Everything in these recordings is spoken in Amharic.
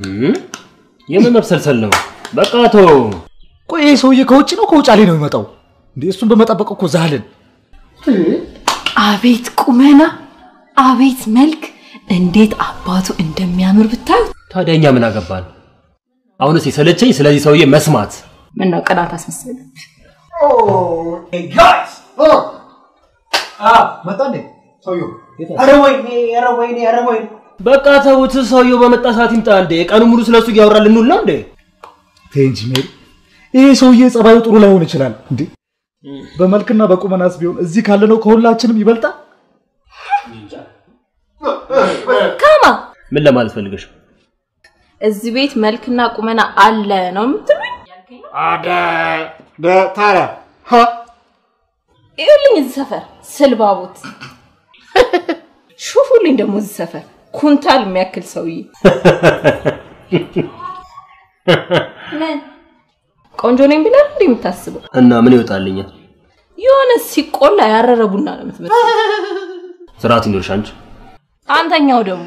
የምን መብሰልሰል ነው? በቃ ተው። ቆይ ይሄ ሰውዬ ከውጭ ነው ከውጫሌ ነው የሚመጣው? እንዴ እሱን በመጠበቅ እኮ ዛልን። አቤት ቁመና፣ አቤት መልክ፣ እንዴት አባቱ እንደሚያምር ብታዩ። ታዲያ እኛ ምን አገባን? አሁንስ የሰለቸኝ ስለዚህ ሰውዬ መስማት። ምነው ቅናት አስመሰለ? መጣ እንዴ ሰውዬው? ኧረ ወይኔ ኧረ ወይኔ ኧረ ወይኔ በቃ ተውት። ሰውየው በመጣ ሰዓት ይምጣ እንዴ። ቀኑ ሙሉ ስለሱ እያወራ ልንውል ነው እንዴ? ተይ እንጂ ሜሪ፣ ይሄ ሰውዬ ጸባዩ ጥሩ ላይሆን ይችላል። እንዴ በመልክና በቁመናስ ቢሆን እዚህ ካለነው ከሁላችንም ይበልጣል። ካማ ምን ለማለት ፈልገሽ? እዚህ ቤት መልክና ቁመና አለ ነው የምትሉኝ? ታዲያ ይኸውልኝ እዚህ ሰፈር ስልባቦት ሹፉልኝ ደግሞ እዚህ ሰፈር ኩንታል የሚያክል ሰውዬ ምን ቆንጆ ነኝ ብለህ እንዴ የምታስበው? እና ምን ይወጣልኛል? የሆነ ሲቆላ ያረረ ቡና ነው የምትመስለው። ስርዓት ይኖርሽ አንቺ። አንተኛው ደግሞ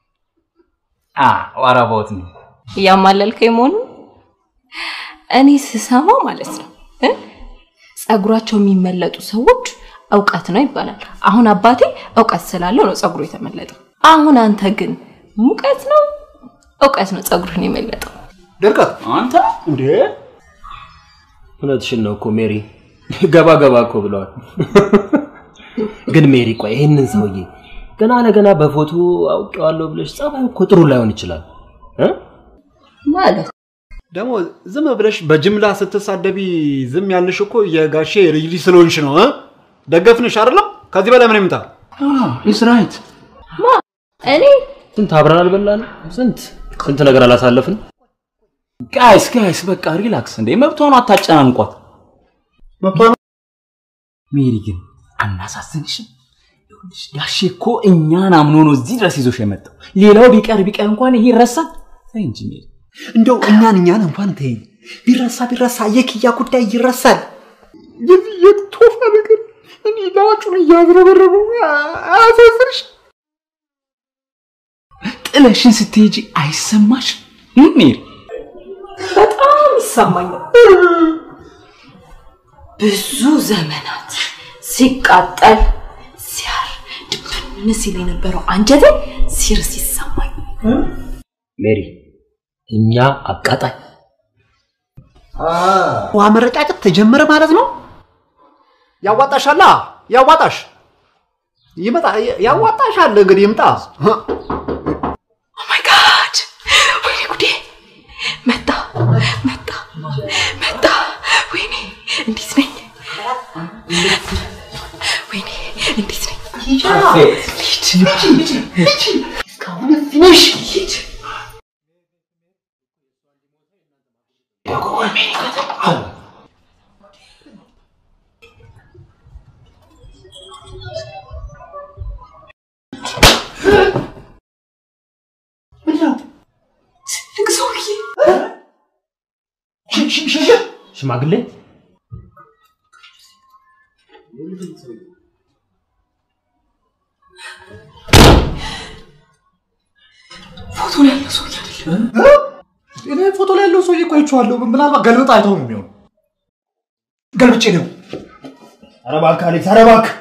ዋራባውት ነው እያማለልከኝ መሆኑ እኔ ስሰማው ማለት ነው እ ጸጉራቸው የሚመለጡ ሰዎች እውቀት ነው ይባላል። አሁን አባቴ እውቀት ስላለው ነው ጸጉሩ የተመለጠው። አሁን አንተ ግን ሙቀት ነው እውቀት ነው ጸጉርህን የመለጠው። ድርቀት አንተ እንዴ እውነትሽን ነው እኮ ሜሪ። ገባ ገባ እኮ ብለዋል። ግን ሜሪ ቆይ ይህንን ሰውዬ ገና ለገና በፎቶ አውቄዋለሁ ብለሽ ጸባዩ እኮ ጥሩ ላይሆን ይችላል እ? ማለት ደግሞ ዝም ብለሽ በጅምላ ስትሳደቢ ዝም ያልሽ እኮ የጋሼ ልጅ ልጅ ስለሆንሽ ነው እ? ደገፍንሽ አይደለም ከዚህ በላይ ምን ይምጣ ኢስ ራይት ማ እኔ ስንት አብረን አልበላን? ስንት ስንት ነገር አላሳለፍን? ጋይስ ጋይስ በቃ ሪላክስ እንዴ መብቷን አታጨናንቋት ሜሪ ግን አናሳዝንሽም ይኸውልሽ ጋሼ እኮ እኛን አምኖ ነው እዚህ ድረስ ይዞሽ የመጣው ሌላው ቢቀር ቢቀር እንኳን ይሄ ይረሳል ተይ እንጂ ሜሪ እንደው እኛን እኛን እንኳን ተይኝ ቢረሳ ቢረሳ የክያ ጉዳይ ይረሳል የዚህ የቶፋ ነገር እኔ ላጩን እያዝረበረበው አያሳዝንሽ ጥለሽን ስትሄጂ አይሰማሽ ሜሪ በጣም ይሰማኛል። ብዙ ዘመናት ሲቃጠል ሲያር ድብን ሲል የነበረው አንጀቴ ሲርስ ይሰማኝ። ሜሪ እኛ አቃጣይ ውሃ መረጫጨት ተጀመረ ማለት ነው ያዋጣሻላ ያዋጣሽ ይመጣ ያዋጣሻል እንግዲህ ይምጣ ኦ ማይ ጋድ! ወይኔ ጉዴ! መጣ መጣ መጣ! ወይኔ እንዴት ነኝ? ወይኔ እንዴት ነኝ? ትልቅ ሰውዬ ሽማግሌ ፎቶ ላይ ያለው ሰውዬ አይደለም። እኔ ፎቶ ላይ ያለው ሰውዬ እኮ አይቼዋለሁ። ምናልባት ገልብጥ አይተው ነው የሚሆነው። ገልብጬ ነው። ኧረ እባክህ አሌክስ፣ ኧረ እባክህ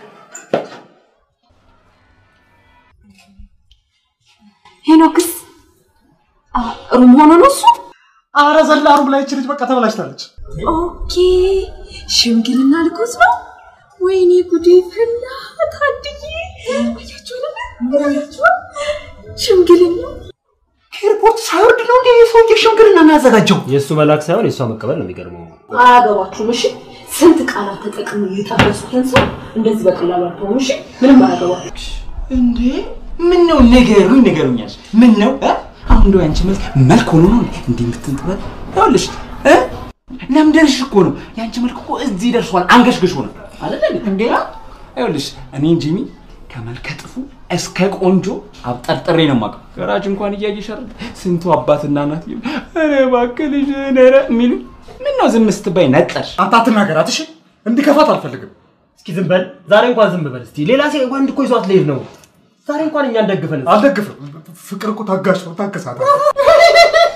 ሄኖክስ አ፣ ሩም ሆኖ ነው እሱ? አረ ዘላ ሩም ላይ ይቺ ልጅ በቃ ተበላሽታለች። ኦኬ ሽምግልና ልኮስ ነው። ወይኔ ጉዴ ፈላ። ታድዬ አያችሁ አይደለ? አያችሁ ሽምግልና ኤርፖርት ሳይወርድ ነው እንዴ የሰውዬ ሽምግልና የሚያዘጋጀው የእሱ መላክ ሳይሆን የእሷ መቀበል ነው የሚገርመው። አያገባችሁም። እሺ ስንት ቃላት ተጠቅሞ የጠረሱትን ሰው እንደዚህ በቀላሉ አትሆኑ። እሺ ምንም አያገባችሁ። እንዴ ምን ነው ንገሩኝ ንገሩኛል ምን ነው እ? አሁን እንደው ያንቺ መልክ መልክ ሆኖ ነው እንዲህ የምትንጥበት ይኸውልሽ እ ለምደርሽ እኮ ነው ያንቺ መልክ እኮ እዚህ ደርሷል አንገሽግሽ ሆነ አይደል እንዴ ይኸውልሽ እኔ ጂሚ ከመልከ ጥፉ እስከ ቆንጆ አብጠርጥሬ ነው የማውቀው ገራጅ እንኳን እያየሽ አይደል ስንቱ አባትና እናት ይሉ ኧረ እባክህ ልጅ ኧረ የሚሉ ምን ነው ዝም ስትባይ ነጠርሽ አንተ አትናገራት እሺ። እንዲከፋት አልፈልግም። እስኪ ዝም በል ዛሬ እንኳን ዝም በል እስቲ። ሌላ ሴ ወንድ እኮ ይዟት ልሄድ ነው። ዛሬ እንኳን እኛን ደግፈን አልደግፍም። ፍቅር እኮ ታጋሽ ነው። ታገሳት።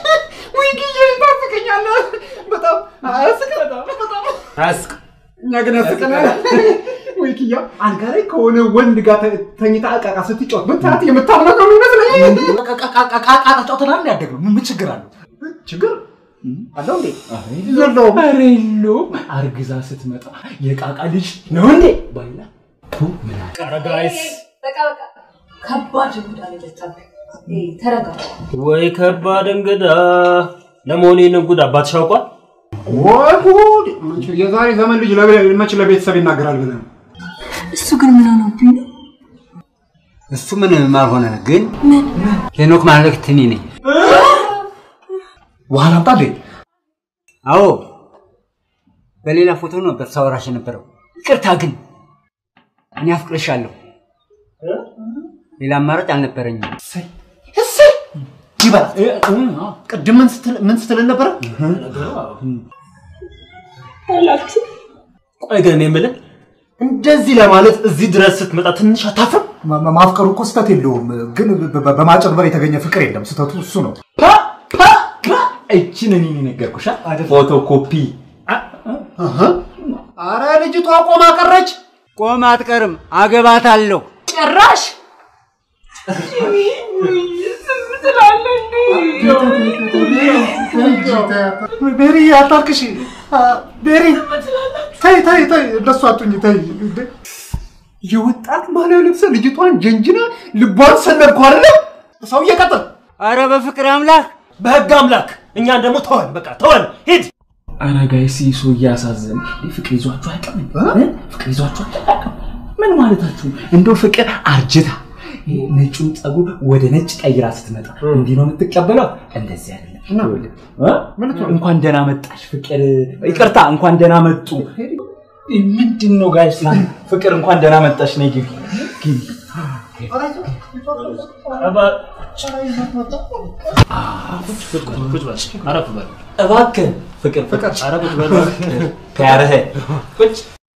አያስቅ እኛ ግን ያስቀናል። ወይ ኪያ አልጋ ላይ ከሆነ ወንድ ጋር ተ- ተኝታ እቃቃ ስትጫወት ብታት የምታምነው ይመስለኝ። ቃቃ ጫውተናል ያደግነው ምን ችግር አለው? ችግር አለው እንዴ? የለውም። ኧረ የለውም። አርግዛ ስትመጣ የቃቃ ልጅ ነው እንዴ ባይላ ቱ ምን አለ? ኧረ ጋይስ በቃ በቃ ከባድ እንግዳ ነው የመጣብህ። ኤ፣ ተረጋጋ። ወይ ከባድ እንግዳ። ለመሆኑ ይህንን ጉድ አባትሽ ያውቋል? ወይ ጉድ! መቼ የዛሬ ዘመን ልጅ ለቤ- መቼ ለቤተሰብ ይናገራል ብለህ ነው? እሱ ግን ምን ሆነብኝ ነው? እሱ ምንም አልሆነ፣ ግን ሄኖክ ማለት እኔ ነኝ። ውሃ ላምጣ እንዴ? አዎ በሌላ ፎቶ ነበር ሳወራሽ የነበረው። ይቅርታ ግን እኔ አፍቅርሻለሁ። ሌላ አማራጭ አልነበረኝም። ይበላል። ቅድም ምን ስትል ምን ስትልን ነበረ? ቆይ ግን እኔ የምልህ እንደዚህ ለማለት እዚህ ድረስ ስትመጣ ትንሽ አታፍርም? ማ- ማ- ማፍቀሩ እኮ ስህተት የለውም፣ ግን በ- በ- በማጭበርበር የተገኘ ፍቅር የለም። ስህተቱ እሱ ነው። እችን እኔ ነገርኩሻ ፎቶ ኮፒ አረ ልጅቷ ቆማ ቀረች። ቆም አትቀርም፣ አገባታለሁ። ጭራሽ ቤሪ አታልቅሽ። ቤሪ ተይ ተይ ተይ፣ እንደሱ አቱኝ ተይ። እንዴ! የወጣት ባህላዊ ልብስ ልጅቷን ጀንጅና ልቧን ሰነድኩ አይደለ? ሰውዬ ቀጥል። አረ በፍቅር አምላክ በህግ አምላክ እኛን ደግሞ ተወን፣ በቃ ተወን፣ ሂድ። ኧረ ጋይስ ይህ ሰው እያሳዘን ፍቅር ይዟችሁ አያውቅም እ? ፍቅር ይዟችሁ አያውቅም ምን ማለታችሁ እንደው ፍቅር አርጅታ ይሄ ነጩን ጸጉር ወደ ነጭ ቀይራ ስትመጣ እንዲህ ነው የምትቀበለው እንደዚህ አይደለም ይኸውልህ፣ እ? እንኳን ደህና መጣሽ ፍቅር ይቅርታ እንኳን ደህና መጡ ምንድን ነው ጋይስ ፍቅር እንኳን ደህና መጣሽ ነይ ግቢ ግቢ ቁጭ በል፣ አረፍ በል። እባክህ ፍቅር ፍቅር ኧረ ቁጭ በል እባክህ። ከያረህ ቁጭ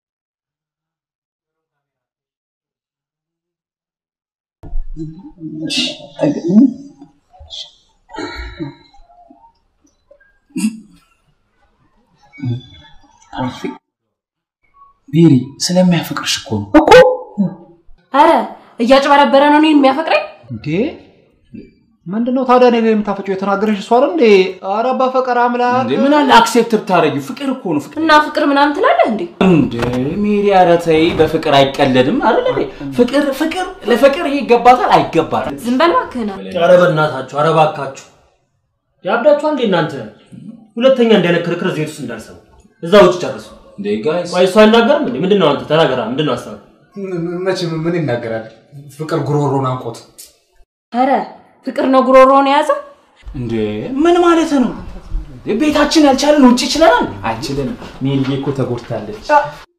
ቤሪ ስለሚያፈቅርሽ እኮ ነው አረ እያጭበረበረ ነው እኔን የሚያፈቅረኝ። እንዴ ምንድነው ታዲያ እኔ ላይ የምታፈጨው? የተናገረሽ እሷ አይደል እንዴ? ኧረ በፈቀር አምላክ እንዴ ምን አለ አክሴፕት ብታረጊው ፍቅር እኮ ነው ፍቅር እና ፍቅር ምናምን ትላለህ እንዴ? እንዴ ሜሪ ኧረ ተይ በፍቅር አይቀለድም አይደል እንዴ ፍቅር ፍቅር ለፍቅር ይሄ ይገባታል አይገባትም ዝም በል እባክህን። ኧረ በእናታችሁ፣ ኧረ እባካችሁ ያብዳችኋል እንዴ እናንተ? ሁለተኛ እንዲህ አይነት ክርክር እዚህ ቤት ውስጥ እንዳልሰሙ እዛ ውጭ ጨርሱ። እንዴ ጋይስ ቆይ እሱ አይናገርም እንዴ? ምንድን ነው አንተ ተናገራ። ምንድን ነው ሀሳብ? መቼም ምን ይናገራል? ፍቅር ጉሮሮን አንቆት አረ ፍቅር ነው ጉሮሮውን የያዘው። እንዴ ምን ማለት ነው ቤታችን ያልቻለን ውጭ ይችለናል አይችልንም ሜሪዬ እኮ ተጎድታለች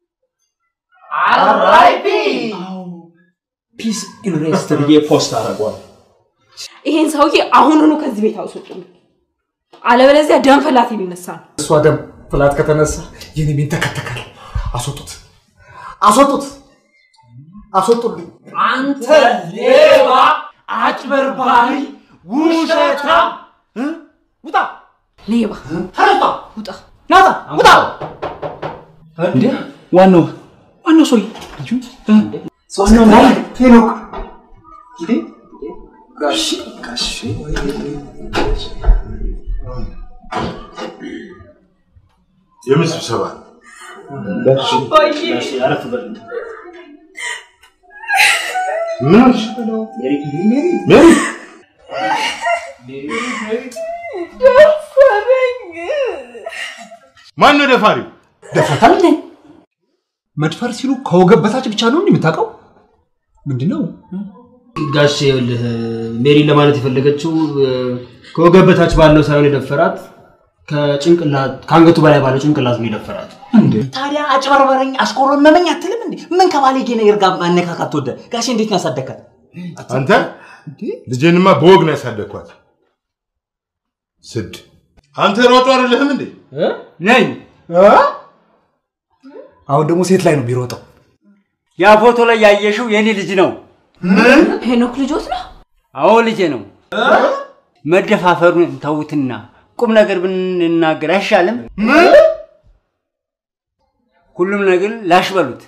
ፒስ ኢንሬስት ብዬ ፖስት አደርገዋል ይሄን ሰውዬ አሁኑኑ ከዚህ ቤት አውስጡልኝ፣ አለበለዚያ ደም ፈላት የሚነሳ ነው። እሷ ደም ፍላት ከተነሳ የኔ ቤት ተከተካል። አስወጡት፣ አስወጡት፣ አስወጡልኝ። አንተ ሌባ አጭበርባሪ ውሸታ ውጣ፣ ሌባ ተነስቷ፣ ውጣ። ናታ፣ ውጣ። እንዴ ዋናው ዋናው ሰውዬ ልጁ እ? ዋናው ናይ ሄኖክ የምን ስብሰባ? እሺ፣ አረፍ በል። ምን ሆንሽ? ሜሪ ማን ነው ደፋሪው? ደፍረታል እንዴ? መድፈር ሲሉ ከወገብ በታች ብቻ ነው እንዴ የምታውቀው? ምንድነው? ጋሼ ይኸውልህ ሜሪን ለማለት የፈለገችው እ፣ ከወገብ በታች ባለው ሳይሆን የደፈራት ከጭንቅላት ከአንገቱ በላይ ባለው ጭንቅላት ነው የደፈራት። ታዲያ አጭበርበረኝ አስቆረመመኝ አትልም እንዴ ምን ከባለጌ ነገር ጋር ማነካካት ወደ ጋሼ እንዴት ነው ያሳደግካት አንተ ልጄንማ በወግ ነው ያሳደግኳት። ስድ አንተ ሯጩ አይደለህም እንዴ? ነኝ። አሁን ደግሞ ሴት ላይ ነው የሚሮጠው። ያ ፎቶ ላይ ያየሽው የኔ ልጅ ነው። ሄኖክ ልጆት ነው። አዎ ልጄ ነው። መደፋፈሩን ተውትና ቁም ነገር ብንናገር አይሻልም? ሁሉም ነገር ላሽ በሉት።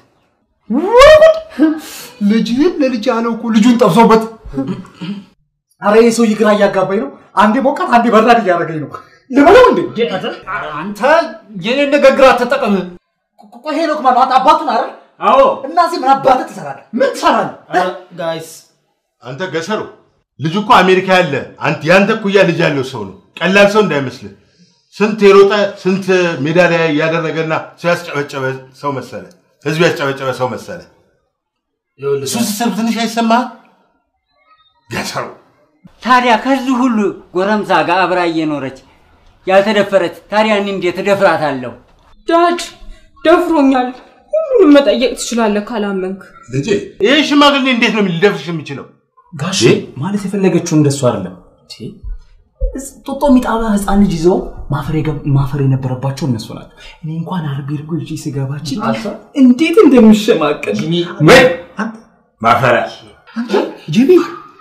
ልጅህን ለልጅ ያለው እኮ ልጁን ጠብሶበት። አረ ይህ ሰውዬ ግራ እያጋባኝ ነው። አንዴ ሞቃት፣ አንዴ በራድ እያደረገኝ ነው። ልበለው እንዴ? አንተ የኔን ንግግር አትጠቀም። ቆይ ሄኖክ ማለት አንተ አባቱን አይደል? አዎ እና እዚህ ምን አባትህ ትሰራለህ? ምን ትሰራለህ? ጋይስ አንተ ገሰሩ ልጁ እኮ አሜሪካ ያለ አንተ ያንተ እኩያ ልጅ ያለው ሰው ነው። ቀላል ሰው እንዳይመስልህ። ስንት የሮጠ ስንት ሜዳሊያ ያደረገና ሰው ያስጨበጨበ ሰው መሰለ። ህዝብ ያስጨበጨበ ሰው መሰለ። እሱ ስትሰብ ትንሽ አይሰማህ? ገሰሩ ታዲያ ከዚህ ሁሉ ጎረምሳ ጋር አብራ እየኖረች ያልተደፈረች ታዲያ እኔ እንዴት እደፍራታለሁ? ዳድ ደፍሮኛል። ሁሉንም መጠየቅ ትችላለህ ካላመንክ። ልጄ ይህ ሽማግሌ እንዴት ነው ሊደፍርሽ የሚችለው? ጋሽ ማለት የፈለገችው እንደሱ አይደለም። ጦጦ የሚጣባ ህፃን ልጅ ይዘው ማፈር የገብ- ማፈር የነበረባቸው እነሱ ናቸው። እኔ እንኳን አርቢ እርጎ ይዤ ስገባችን እንዴት እንደምሸማቀል ወይ ማፈሪያ ጂቢ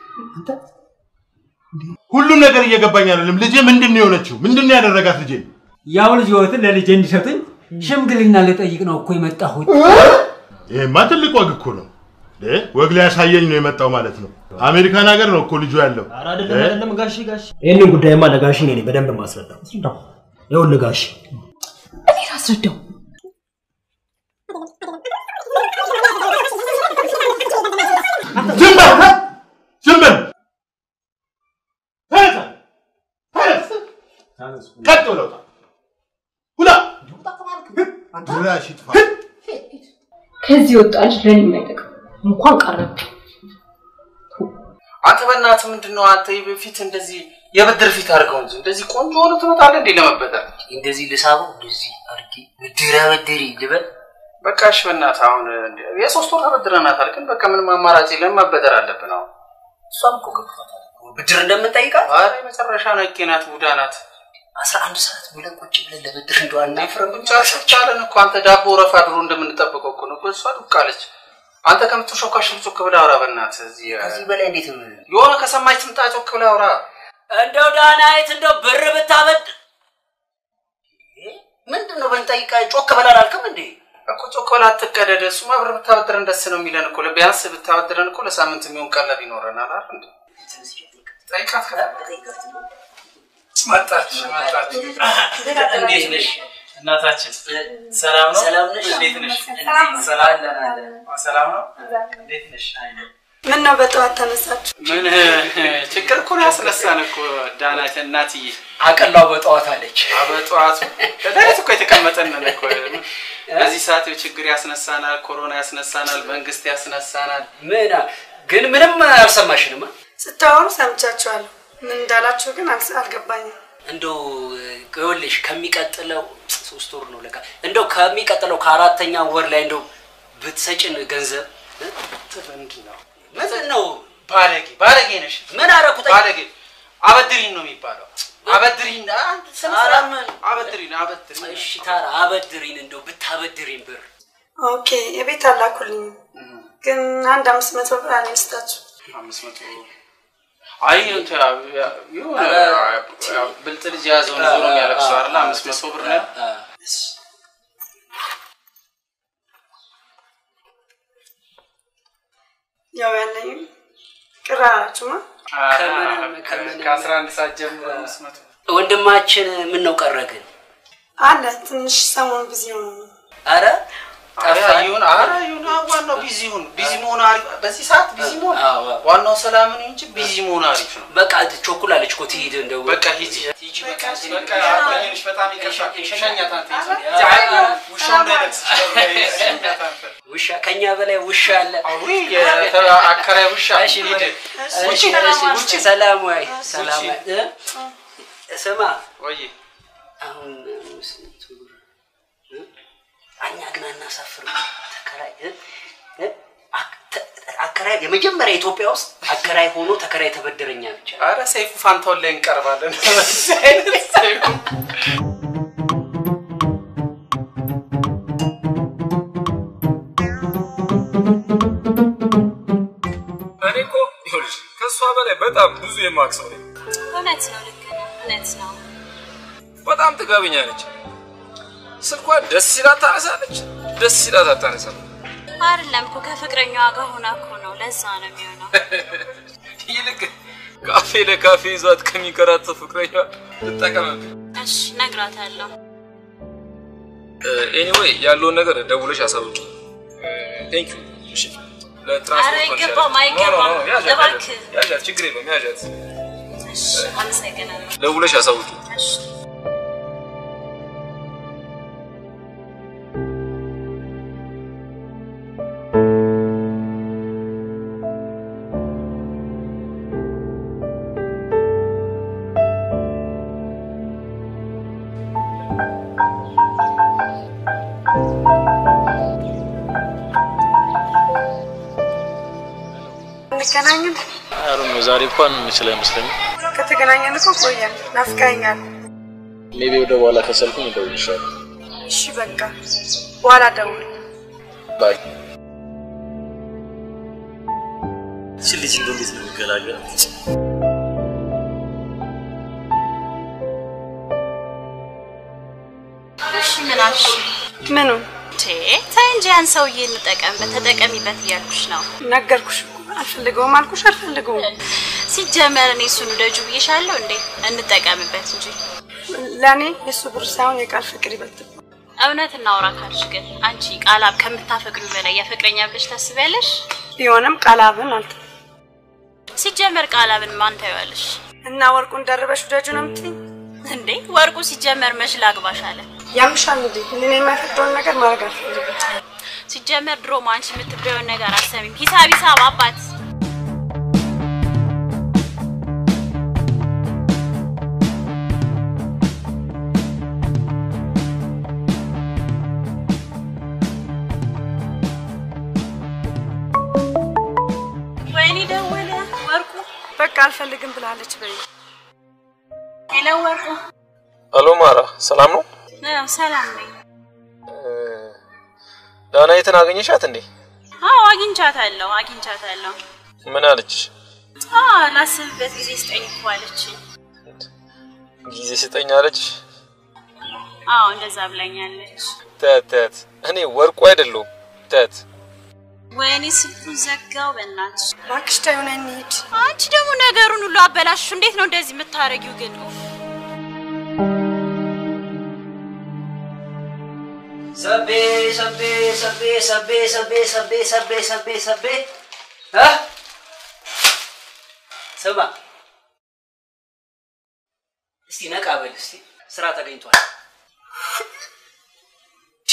ሁሉም ነገር እየገባኝ አይደለም። ልጄ ምንድን ነው የሆነችው? ምንድን ነው ያደረጋት ልጄ? ያው ልጅ ህይወትን ለልጄ እንዲሰጡኝ ሽምግልና ልጠይቅ ነው እኮ የመጣሁት። ይሄማ ትልቅ ወግ እኮ ነው። እ? ወግ ሊያሳየኝ ነው የመጣው ማለት ነው። አሜሪካን ሀገር ነው እኮ ልጁ ያለው። ኧረ አይደለም አይደለም ጋሼ ጋሼ ይህንን ጉዳይማ ለጋሼ እኔ ነኝ በደንብ ማስረዳው። ይኸውልህ ጋሼ እኔ ላስረዳው። ዝም በል ዝም በል ተነሳ፣ ተነስ፣ ቀጥ ብለው ውጣ። ውጣ ድራሽ ይጥፋ። ከዚህ ወጣ ልጅ ለኔ የማይጠቅም እንኳን ቀረብ አንተ በእናትህ ምንድን ነው አንተ በፊት እንደዚህ የብድር ፊት አድርገው እንጂ እንደዚህ ቆንጆ ሆነ ትመጣለህ እንዴ ለመበደር? እንደዚህ ልሳበው እንደዚህ አድርጌ ብድር አበድሪ ልበል በቃ እሺ በእናትህ አሁን እንደ- የሶስት ወር ተበድረናታል፣ ግን በቃ ምንም አማራጭ የለም መበደር አለብን አሁን። እሷም እኮ ገብቷታል ብድር እንደምንጠይቃት ኧረ የመጨረሻ ነቄ ናት፣ ቡዳ ናት። አስራ አንድ ሰዓት ብለን ቁጭ ብለን ለብድር እንደው አናፍርም ብቻ ስቻለን እኮ አንተ ዳቦ ረፋ ድሮ እንደምንጠብቀው እኮ ነው እኮ እሷ ዱቅ አለች። አንተ ከምትሾካሽ ጮክ ብለህ አውራ በእናትህ። እዚህ ከዚህ በላይ እንዴት የሆነ ከሰማች ትምጣ ጮክ ብለህ አውራ። እንደው ዳናይት እንደው ብር ብታበድ ምንድን ነው ብንጠይቃ ጮክ በላል አልክም እንዴ እኮ ጮክ ብለህ አትቀደድ። እሱማ ብር ብታበድረን ደስ ነው የሚለን እኮ ቢያንስ ብታበድረን እኮ ለሳምንት የሚሆን ቀለብ ይኖረናል አይደል እንዴ? ጠይቃት መጣች መጣች። እንዴት ነሽ እናታችን? ሰላም ነው? ሰላም ነሽ? እንዴት ነሽ? ሰላም። ሰላም ሰላም ነው? እንዴት ነሽ? ምን ነው በጠዋት ተነሳችሁ? ምን ችግር እኮ ነው ያስነሳን እኮ ዳናት እናትዬ። አቀላው በጠዋት አለች በጠዋቱ ከዳዊት እኮ የተቀመጠን ነን እኮ በዚህ ሰዓት ችግር ያስነሳናል፣ ኮሮና ያስነሳናል፣ መንግስት ያስነሳናል። ምን ግን ምንም አልሰማሽንማ ስታወሩ ሰምቻችኋለሁ። ምን እንዳላችሁ ግን አልስ- አልገባኝም። እንደው ይኸውልሽ ከሚቀጥለው ሶስት ወር ነው ለካ እንደው ከሚቀጥለው ከአራተኛ ወር ላይ እንደው ብትሰጭን ገንዘብ ምንድን ነው ምንድን ነው ባለጌ ባለጌ ነሽ። ምን አደረኩት? ባለጌ አበድሪን ነው የሚባለው። አበድሪን አንተ ስነ ኧረ ስርዓት ምን አበድሪን አበድሪን። እሺ ታራ አበድሪን እንደው ብታበድሪን ብር ኦኬ የቤት አላኩልኝም፣ ግን አንድ አምስት መቶ ብር አለኝ ልስጣችሁ። አምስት መቶ አይ እንትን የሆነ ብልጥ ልጅ የያዘውን ዞሮ የሚያለቅሰው አይደለ? አምስት መቶ ብር ነው ያው ያለኝም ቅር አላችሁማ። ከአስራ አንድ ሰዓት ጀምሮ አምስት መቶ ወንድማችን ምን ነው ቀረ ግን አለ ትንሽ ሰሞን ቢዚ ሆነ ነው። አረ ኧረ ይሁን ኧረ ይሁን ዋናው ቢዚ ይሁን ቢዚ መሆን አሪፍ በዚህ ሰዓት ቢዚ መሆን ዋናው ሰላም ነው እንጂ ቢዚ መሆን አሪፍ ነው በቃ ቾኩላለች እኮ ትሂድ እንደው በቃ ሂጂ ሂጂ በቃ በቃ አቆየንሽ በጣም ይቅርታ ሸኛት አንተ ሂጂ ኧረ፣ ውሻው እንዳይነክስሽ ሸኛት አንተ ውሻ ከኛ በላይ ውሻ አለ ውይ አከራይ ውሻ እሺ ሂድ እሺ፣ ውጪ እሺ፣ ውጪ ሰላም ወይ ሰላም ውጪ። ወይ እ? ስማ ወይ አሁን ስንት ብር እ? እኛ ግን አናሳፍርም ተከራይ እ? እ? አክ- ተ- አከራይ የመጀመሪያ ኢትዮጵያ ውስጥ አከራይ ሆኖ ተከራይ ተበደረኛ ብቻ አረ ሰይፉ ፋንታውን ላይ እንቀርባለን በዚህ አይነት ሰይፉ እኔ እኮ ይኸውልሽ ከእሷ በላይ በጣም ብዙ የማውቅ ሰው ነኝ። እውነት ነው፣ ልክ ነህ። እውነት ነው። በጣም ጥጋበኛ ነች። ስልኳን ደስ ሲላት ታነሳለች፣ ደስ ሲላት አታነሳም። አይደለም እኮ ከፍቅረኛዋ ጋር ሆና እኮ ነው። ለዛ ነው የሚሆነው። ይልቅ ካፌ ለካፌ ይዟት ከሚንከራተት ፍቅረኛ ትጠቀምብኝ። እሺ እነግራታለሁ። ኤኒዌይ ያለውን ነገር ደውለሽ አሳውቂ። ቴንክ ዩ። እሺ ለትራንስፖርት ኧረ አይገባም፣ መልሻለሁ። ኖ፣ ኖ፣ ኖ፣ አይገባም። ያዣት፣ እባክህ። ያዣት፣ ያዣት፣ ችግር የለውም ያዣት። እሺ አመሰግናለሁ። ደውለሽ አሳውቂ። እሺ እንገናኝን። አሩ ነው ዛሬ እንኳን የምችል አይመስለኝም። ከተገናኘን እኮ ቆየን። ናፍቀኸኛል። ሜቢ ወደ በኋላ ከሰልኩኝ እደውልልሻለሁ። እሺ በቃ በኋላ ደውል። ባይ። እቺ ልጅ እንደው እንዴት ነው የሚገላገላት? እሺ ምን አልሽ? ምኑ ቴ ተይ እንጂ ያን ሰውዬ እንጠቀምበት ተጠቀሚበት እያልኩሽ ነው። ነገርኩሽ እኮ አልፈልገውም አልኩሽ አልፈልገውም። ሲጀመር እኔ እሱን ውደጁ ብዬሻለሁ እንዴ? እንጠቀምበት እንጂ ለእኔ የእሱ ብር ሳይሆን የቃል ፍቅር ይበልጥ እውነት እናውራ ካልሽ ግን አንቺ ቃላብ ከምታፈቅሪው በላይ የፍቅረኛ ብለሽ ታስቢያለሽ? ቢሆንም ቃላብን አልተ ሲጀመር ቃላብን ማን ታይዋለሽ? እና ወርቁን ደርበሽ ውደጁ ነው የምትይኝ? እንዴ ወርቁ ሲጀመር መች ላግባሽ አለ። ያምሻል እንዴ? እኔ የማይፈቅደውን ነገር ማድረግ አልፈልግም። ሲጀመር ድሮም አንቺ የምትበየውን ነገር አሰሚም። ሂሳብ ሂሳብ አባት ወይኔ ደወለ ወርቁ። በቃ አልፈልግም ብላለች በይ። ሄሎ ወርቁ። አሎ ማራ፣ ሰላም ነው? አዎ ሰላም ነኝ። ዳናይትን አገኘሻት እንዴ? አዎ አግኝቻታለሁ አግኝቻታለሁ። ምን አለች? አዎ ላስብበት ጊዜ ስጠኝ እኮ አለችኝ። ጊዜ ስጠኝ አለች? አዎ እንደዛ ብላኛለች። ተት ተት፣ እኔ ወርቁ አይደለሁም። ተት ወይኔ ስልኩን ዘጋው። በእናትሽ እባክሽ ተይው ነይ እንሂድ። አንቺ ደግሞ ነገሩን ሁሉ አበላሽሽ። እንዴት ነው እንደዚህ የምታረጊው ግን? ኡፍ። ሰቤ ሰቤ ሰቤ ሰቤ ሰቤ ሰቤ ሰቤ ሰቤ ሰቤ እ ስማ እስቲ ነቃ በል እስቲ ስራ ተገኝቷል። ቺ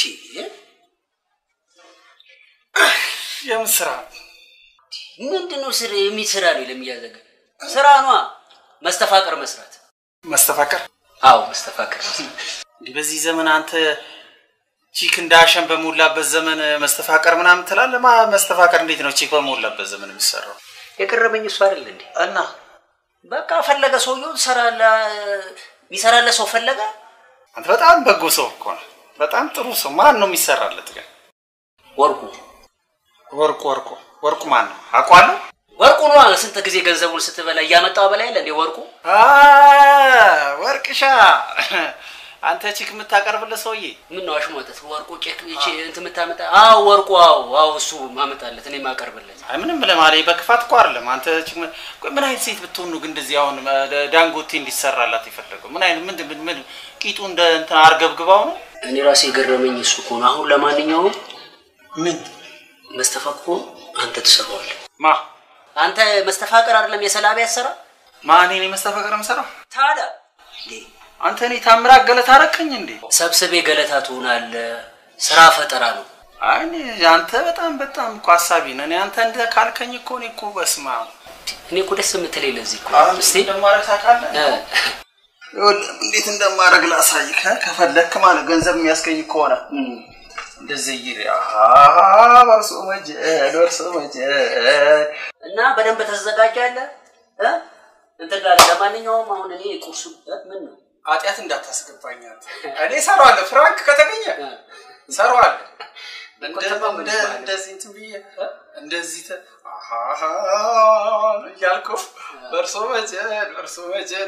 የምን ስራ? ምንድን ነው ስራ የሚሰራ ነው ለሚያዘገ ስራ ነዋ። መስተፋቀር መስራት። መስተፋቀር? አዎ መስተፋቀር መስራት። እንዲህ በዚህ ዘመን አንተ ቺክ እንዳሸን በሞላበት ዘመን መስተፋቀር ምናምን ትላለህ? ማ መስተፋቀር እንዴት ነው ቺክ በሞላበት ዘመን የሚሰራው? የቀረበኝ እሱ አይደል እንዴ? እና በቃ ፈለገ ሰውየው ሰራለ የሚሰራለ ሰው ፈለገ። አንተ በጣም በጎ ሰው እኮ ነው። በጣም ጥሩ ሰው። ማን ነው የሚሰራለት ግን? ወርቁ ወርቁ ወርቁ ወርቁ ማን ነው? አውቀዋለሁ። ወርቁ ነዋ። ስንት ጊዜ ገንዘቡን ስትበላ እያመጣው በላይ አለ እንዴ ወርቁ። አ ወርቅሻ አንተ ቺክ የምታቀርብለት ሰውዬ ምን ነው አሽሟጠት? ወርቁ ቄክ እቺ እንትን የምታመጣ? አዎ ወርቁ፣ አዎ አዎ፣ እሱ ማመጣለት እኔ ማቀርብለት። አይ ምንም ለማለት በክፋት እኮ አይደለም። አንተ ቺክ ምን ቆይ ምን አይነት ሴት ብትሆን ነው ግን እንደዚህ አሁን እ፣ ዳንጎቴ እንዲሰራላት የፈለገው? ምን አይነት ምን ምን ምን ቂጡ እንደ እንትን አርገብግባው ነው? እኔ ራሴ የገረመኝ እሱ እኮ ነው። አሁን ለማንኛውም ምን መስተፋቅሮ አንተ ትሰራዋለህ። ማ አንተ መስተፋቅር አይደለም የሰላቢ ያሰራ ማን እኔ መስተፋቀር የምሰራው? ታዲያ አንተ እኔ ታምራት ገለታ አረከኝ እንዴ? ሰብስቤ ገለታ ትሆናለህ። ስራ ፈጠራ ነው። አይ እኔ አንተ በጣም በጣም እኮ ሀሳቢ ነህ። እኔ አንተ እንደ ካልከኝ እኮ እኔ እኮ በስማ እኔ እኮ ደስ የምትለኝ ለዚህ እኮ አሁን እስቲ እንደማረግ ታውቃለህ? ይኸውልህ እንዴት እንደማረግ ላሳይህ እ፣ ከፈለክ ማለት ገንዘብ የሚያስገኝ ከሆነ እንደዚህ ይሪ በርሶ መጀል በርሶ መጀል እና በደንብ ተዘጋጃለህ እ? እንትን ጋር ለማንኛውም አሁን እኔ ቁርሱ እ? ምን ነው ኃጢአት እንዳታስገባኝ አንተ። እኔ እሰራዋለሁ፣ ፍራንክ ከተገኘ እሰራዋለሁ። እንደ- እንደ- እንደዚህ እንትን ብዬ እ? እንደዚህ ተ- አሃሃ እያልኩ በርሶ መጀል በርሶ መጀል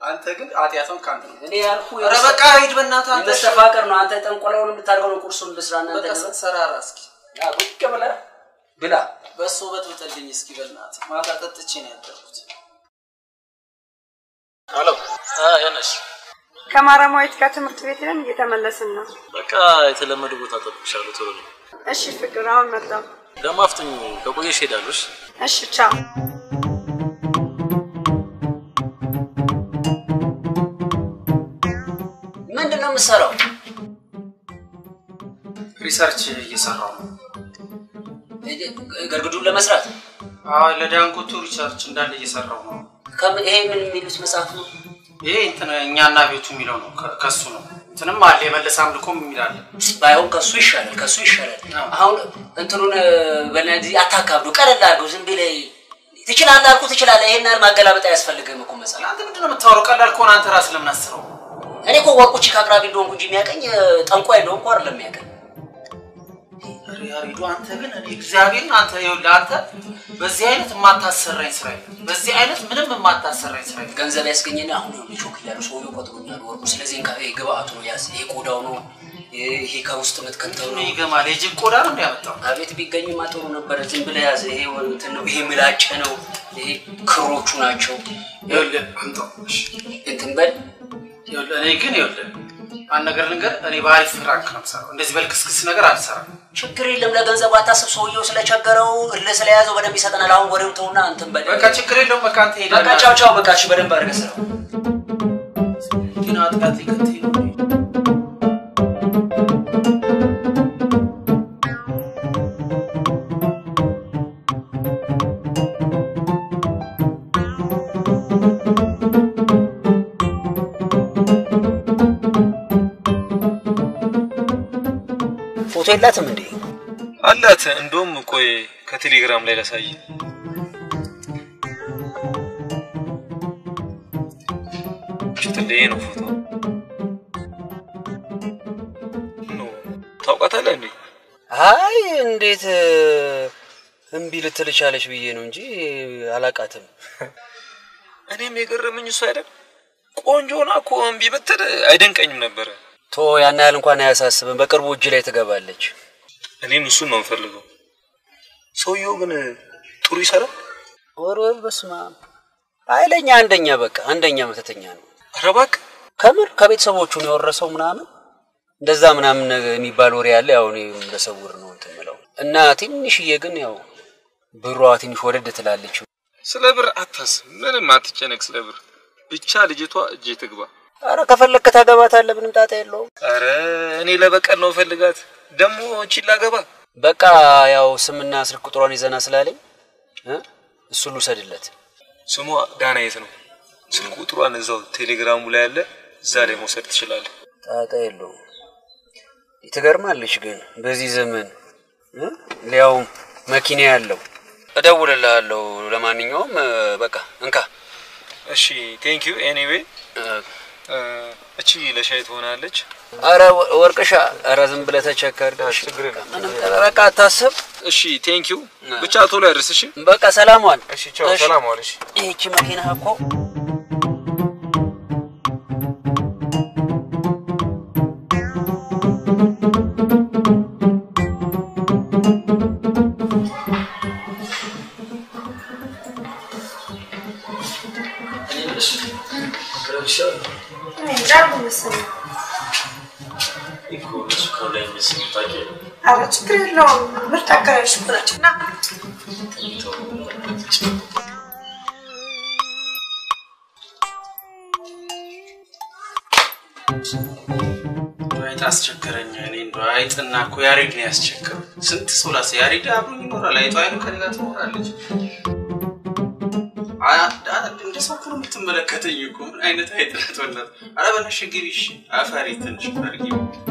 አንተ ግን ኃጢአቷን ከአንተ ነው። እኔ ያልኩህ ኧረ በቃ ሂድ በእናትህ አንተ። መስተፋቀር ነው። አንተ ጠንቆላውን የምታደርገው ነው። ቁርሱን ልስራ እናንተ በቃ ስትሰራራ እስኪ ቁጭ ብለህ ብላ። በሱ በጥብጥልኝ እስኪ በእናትህ። ማታ ጠጥቼ ነው ያደርኩት። ሄሎ ያነሽ ከማረማዊት ጋር ትምህርት ቤት ሄደን እየተመለስን ነው። በቃ የተለመደ ቦታ ጠብቅሻለሁ። ቶሎ ነው እሺ ፍቅር፣ አሁን መጣሁ። ደግሞ አፍጥኝ። ከቆየሽ ሄዳለሽ። እሺ ቻው። ምንድን ነው የምትሰራው? ሪሰርች እየሰራው ነው። ገርግዱን ለመስራት አዎ፣ ለዳንጎቱ ሪሰርች እንዳለ እየሰራው ነው። ከም- ይሄ ምን የሚሉት መጽሐፍ ነው? ይሄ እንትን እኛና ቤቱ የሚለው ነው። ከ- ከሱ ነው። እንትንም አለ የመለሰ አምልኮም የሚላለ ባይሆን ከሱ ይሻላል፣ ከሱ ይሻላል። አሁን እንትኑን በነዚህ አታካብዱ፣ ቀለል አድርገው። ዝም ብለህ ትችላለህ አልኩህ ትችላለህ። ይሄን ያህል ማገላበጥ አያስፈልግም እኮ መጽሐፍ። አንተ ምንድን ነው የምታወራው? ቀላል ከሆነ አንተ ራስህ ለምን አስበው? እኔ እኮ ወርቁ ቺክ አቅራቢ እንደሆንኩ እንጂ የሚያቀኝ ጠንቋይ እንደሆንኩ አይደለም የሚያቀኝ። ያሬዱ አንተ ግን እኔ እግዚአብሔርን አንተ ይኸውልህ አንተ በዚህ አይነት የማታሰራኝ ስራ የለም። በዚህ አይነት ምንም የማታሰራኝ ስራ የለም። ገንዘብ ያስገኘና አሁን ነው ቾክ እያሉ ሰውዬው ቆጥሮኛል ወርቁ። ስለዚህ እንካ ይሄ ግብአቱ ነው ያዝ። ይሄ ቆዳው ነው፣ ይሄ ከውስጥ የምትከተው ነው። ይገማል። የጅብ ቆዳ ነው እንዲያመጣው አቤት ቢገኝማ ጥሩ ነበረ። ዝም ብለህ ያዝ። ይሄ እንትን ነው፣ ይሄ ምላጭ ነው፣ ይሄ ክሮቹ ናቸው። ይኸውልህ አምጣው። እሺ እንትን በል ይኸውልህ እኔ ግን ይኸውልህ አንድ ነገር ልንገር፣ እኔ በአሪፍ ፍራንክ ነው የምሰራው። እንደዚህ በልክስክስ ነገር አልሰራም። ችግር የለም። ለገንዘቡ አታስብ። ሰውየው ስለቸገረው እልህ ስለያዘው በደንብ ይሰጠናል። አሁን ወሬው ተውና እንትን በል። በቃ ችግር የለውም። በቃ አንተ ሄደህ በቃ ቻው ቻው። በቃ እሺ፣ በደንብ አድርገህ ስራው። ግን አጥቃት ሊከተኝ ነው። ፎቶ የላትም እንዴ? አላት። እንደውም ቆይ ከቴሌግራም ላይ ላሳይ። ሽትልዬ ነው ፎቶ ኖ ታውቃታለህ እንዴ? አይ እንዴት እምቢ ልትል ቻለች ብዬ ነው እንጂ አላቃትም። እኔም የገረመኝ እሱ አይደል ቆንጆ ሆና እኮ እምቢ ብትል አይደንቀኝም ነበረ። ቶ ያን ያህል እንኳን አያሳስብም። በቅርቡ እጅ ላይ ትገባለች። እኔም እሱን ነው የምፈልገው። ሰውየው ግን ጥሩ ይሰራል። ወርወር በስማ ኃይለኛ አንደኛ በቃ አንደኛ መተተኛ ነው። ኧረ እባክህ ከምር ከቤተሰቦቹ ነው የወረሰው ምናምን እንደዛ ምናምን ነገር የሚባል ወሬ አለ። ያው እኔ በሰውር ነው እንትን የምለው እና ትንሽዬ ግን ያው ብሯ ትንሽ ወደድ ትላለች። ስለ ብር አታስብ፣ ምንም አትጨነቅ ስለ ብር። ብቻ ልጅቷ እጄ ትግባ። አረ ከፈለክ ታገባታለህ፣ ምንም ጣጣ የለውም። አረ እኔ ለበቀል ነው ፈልጋት ደግሞ እቺን ላገባ። በቃ ያው ስምና ስልክ ቁጥሯን ይዘና ስላለኝ እ እሱን ልውሰድለት። ስሟ ዳናየት ነው። ስልክ ቁጥሯን እዛው ቴሌግራሙ ላይ አለ፣ እዛ ላይ መውሰድ ትችላለህ። ጣጣ የለውም። ትገርማለች ግን በዚህ ዘመን እ ሊያውም መኪና ያለው እደውልልሃለሁ። ለማንኛውም እ፣ በቃ እንካ። እሺ ቴንክ ዩ ኤኒዌይ። እቺ ለሻይ ትሆናለች። አረ ወ- ወርቅሻ፣ አረ ዝም ብለህ ተቸከር። ምንም በቃ አታስብ። እሺ ቴንክ ዩ። ብቻ ቶሎ ያድርስ። እሺ በቃ ሰላም ዋል። እሺ ቻው፣ ሰላም ዋል። እሺ ይህቺ መኪና እኮ ኧረ ችግር የለውም። ምርጥ አከራዮች እኮ ናቸው። ና አይጥ አስቸገረኝ። እኔ እንደው አይጥና እኮ ያሬድ ነው ያስቸገረው። ስንት ሰው ላሰ ያሬድ አብሮኝ ይኖራል። አይጧ አይኑ ከኔ ጋር ትኖራለች። አ- አ- እንደ ሰው እኮ ነው የምትመለከተኝ እኮ ምን አይነት አይጥ ናት? በእናትህ ኧረ በነሽ ግቢ እሺ። አፈሪ ትንሽ ፈርጊ።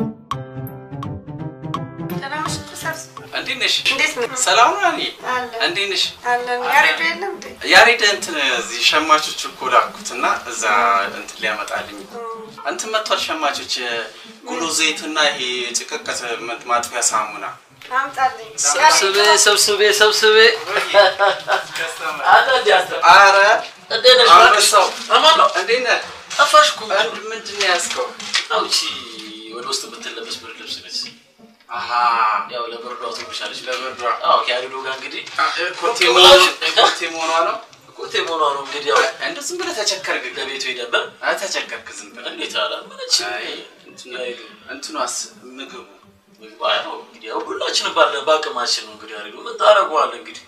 ደህና ነሽ? ተሰብስ- እንዴት ነሽ? እንዴት ነው? ሰላም ነው እኔ አለን እንዴት ነሽ? አለን። ያሬዱ የለም እንዴ? ያሬድ እንትን እዚህ ሸማቾች እኮ ላኩት እና እዛ እንትን ሊያመጣልኝ እንትን መጥቷል። ሸማቾች ጉሎ ዘይትና ይሄ ጭቅቀት ማጥፊያ ሳሙና አምጣልኝ። ሰብስቤ ሰብስቤ ሰብስቤ አረ አንበሳው እንዴት ነህ? ጠፋሽ እኮ ምንድን ነው ያዝከው? አዎ እቺ ወደ ውስጥ የምትለበስ ብርድ ልብስ ነች። አሃ ያው ለብርዷ ትንሻለች። ለብርዷ አዎ ከያድዶ ጋር እንግዲህ ኮቴ መሆኗ ኮቴ መሆኗ ነው። ኮቴ መሆኗ ነው እንግዲህ ያው እንደ ዝም ብለህ ተቸከርክ። ለቤቱ ሄደበር አይ ተቸከርክ ዝም ብለህ እንዴት አላመነች እንትኗስ ምግቡ ምግቡ አይ ነው እንግዲህ ያው ሁላችንም ባለ በአቅማችን ነው እንግዲህ ያሬዱ ምን ታደርገዋለህ እንግዲህ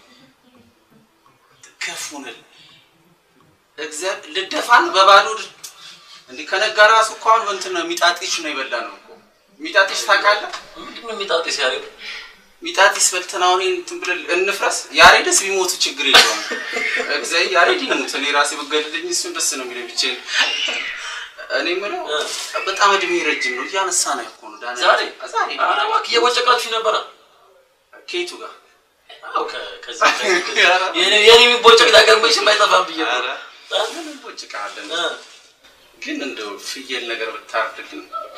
ከፉንል እግዚአብሔር ልደፋን በባዶ ድ- እንዲህ ከነጋ ራሱ እኮ አሁን እንትን ነው ሚጣጢሽ ነው የበላ ነው እኮ ሚጣጢሽ ታውቃለህ? ምንድን ነው ሚጣጢስ ያሬዱ? ሚጣጢስ በልተን አሁን ይሄን እንትን ብለን እንፍረስ። ያሬድስ ቢሞቱ ችግር የለውም። እግዚአብሔር ያሬድ ይሙት፣ እኔ ራሴ ብገልልኝ እሱን ደስ ነው የሚለኝ ብቻዬን። እኔ የምለው በጣም እድሜ ረጅም ነው እያነሳ ነው እኮ ነው ዳንኤል። ዛሬ ዛሬ ኧረ እባክህ እየቦጨቃችሁ ነበረ ከየቱ ጋር አዎ ከ- ከዚህ ከዚህ ከዚህ የኔ- የኔ የሚቦጨቅ ነገር መቼም አይጠፋም ብዬ ነው። ምን እንቦጭቃለን? ግን እንደው ፍየል ነገር ብታርድልን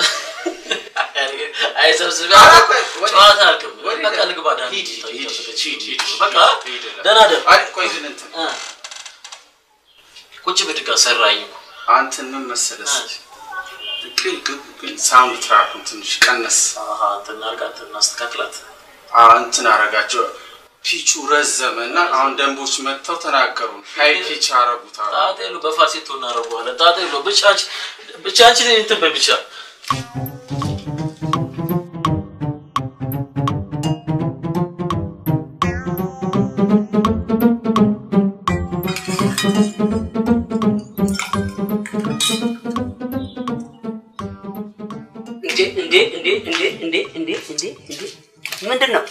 አይ ሰብስቤ ኧረ ቆይ፣ ወዴት? ጨዋታ አልክም ወዴት? በቃ ልግባ ዳን ሂድ፣ ሂድ፣ ሂድ፣ ሂድ። በቃ ሂድ እላለሁ። ደህና ደር አይ ቆይ ግን እንትን ቁጭ ብድጋ ሰራኝ እኮ አንተን ምን መሰለህ ግን ግን ግን ሳውንድ ትራኩን ትንሽ ቀነስ አሃ እንትን እናድርጋት እናስተካክላት አዎ እንትን አረጋቸው ፒቹ ረዘመ እና አሁን ደንቦች መጥተው ተናገሩ ሀይ ፒች አረጉት አሉ ጣጣ የለው በፋሴቶ እናደርገዋለን ጣጣ የለው ብቻ አንቺ ብቻ አንቺ እንትን በይ ብቻ እንዴ እንዴ እንዴ እንዴ እንዴ እንዴ እንዴ እንዴ ምንድን ነው?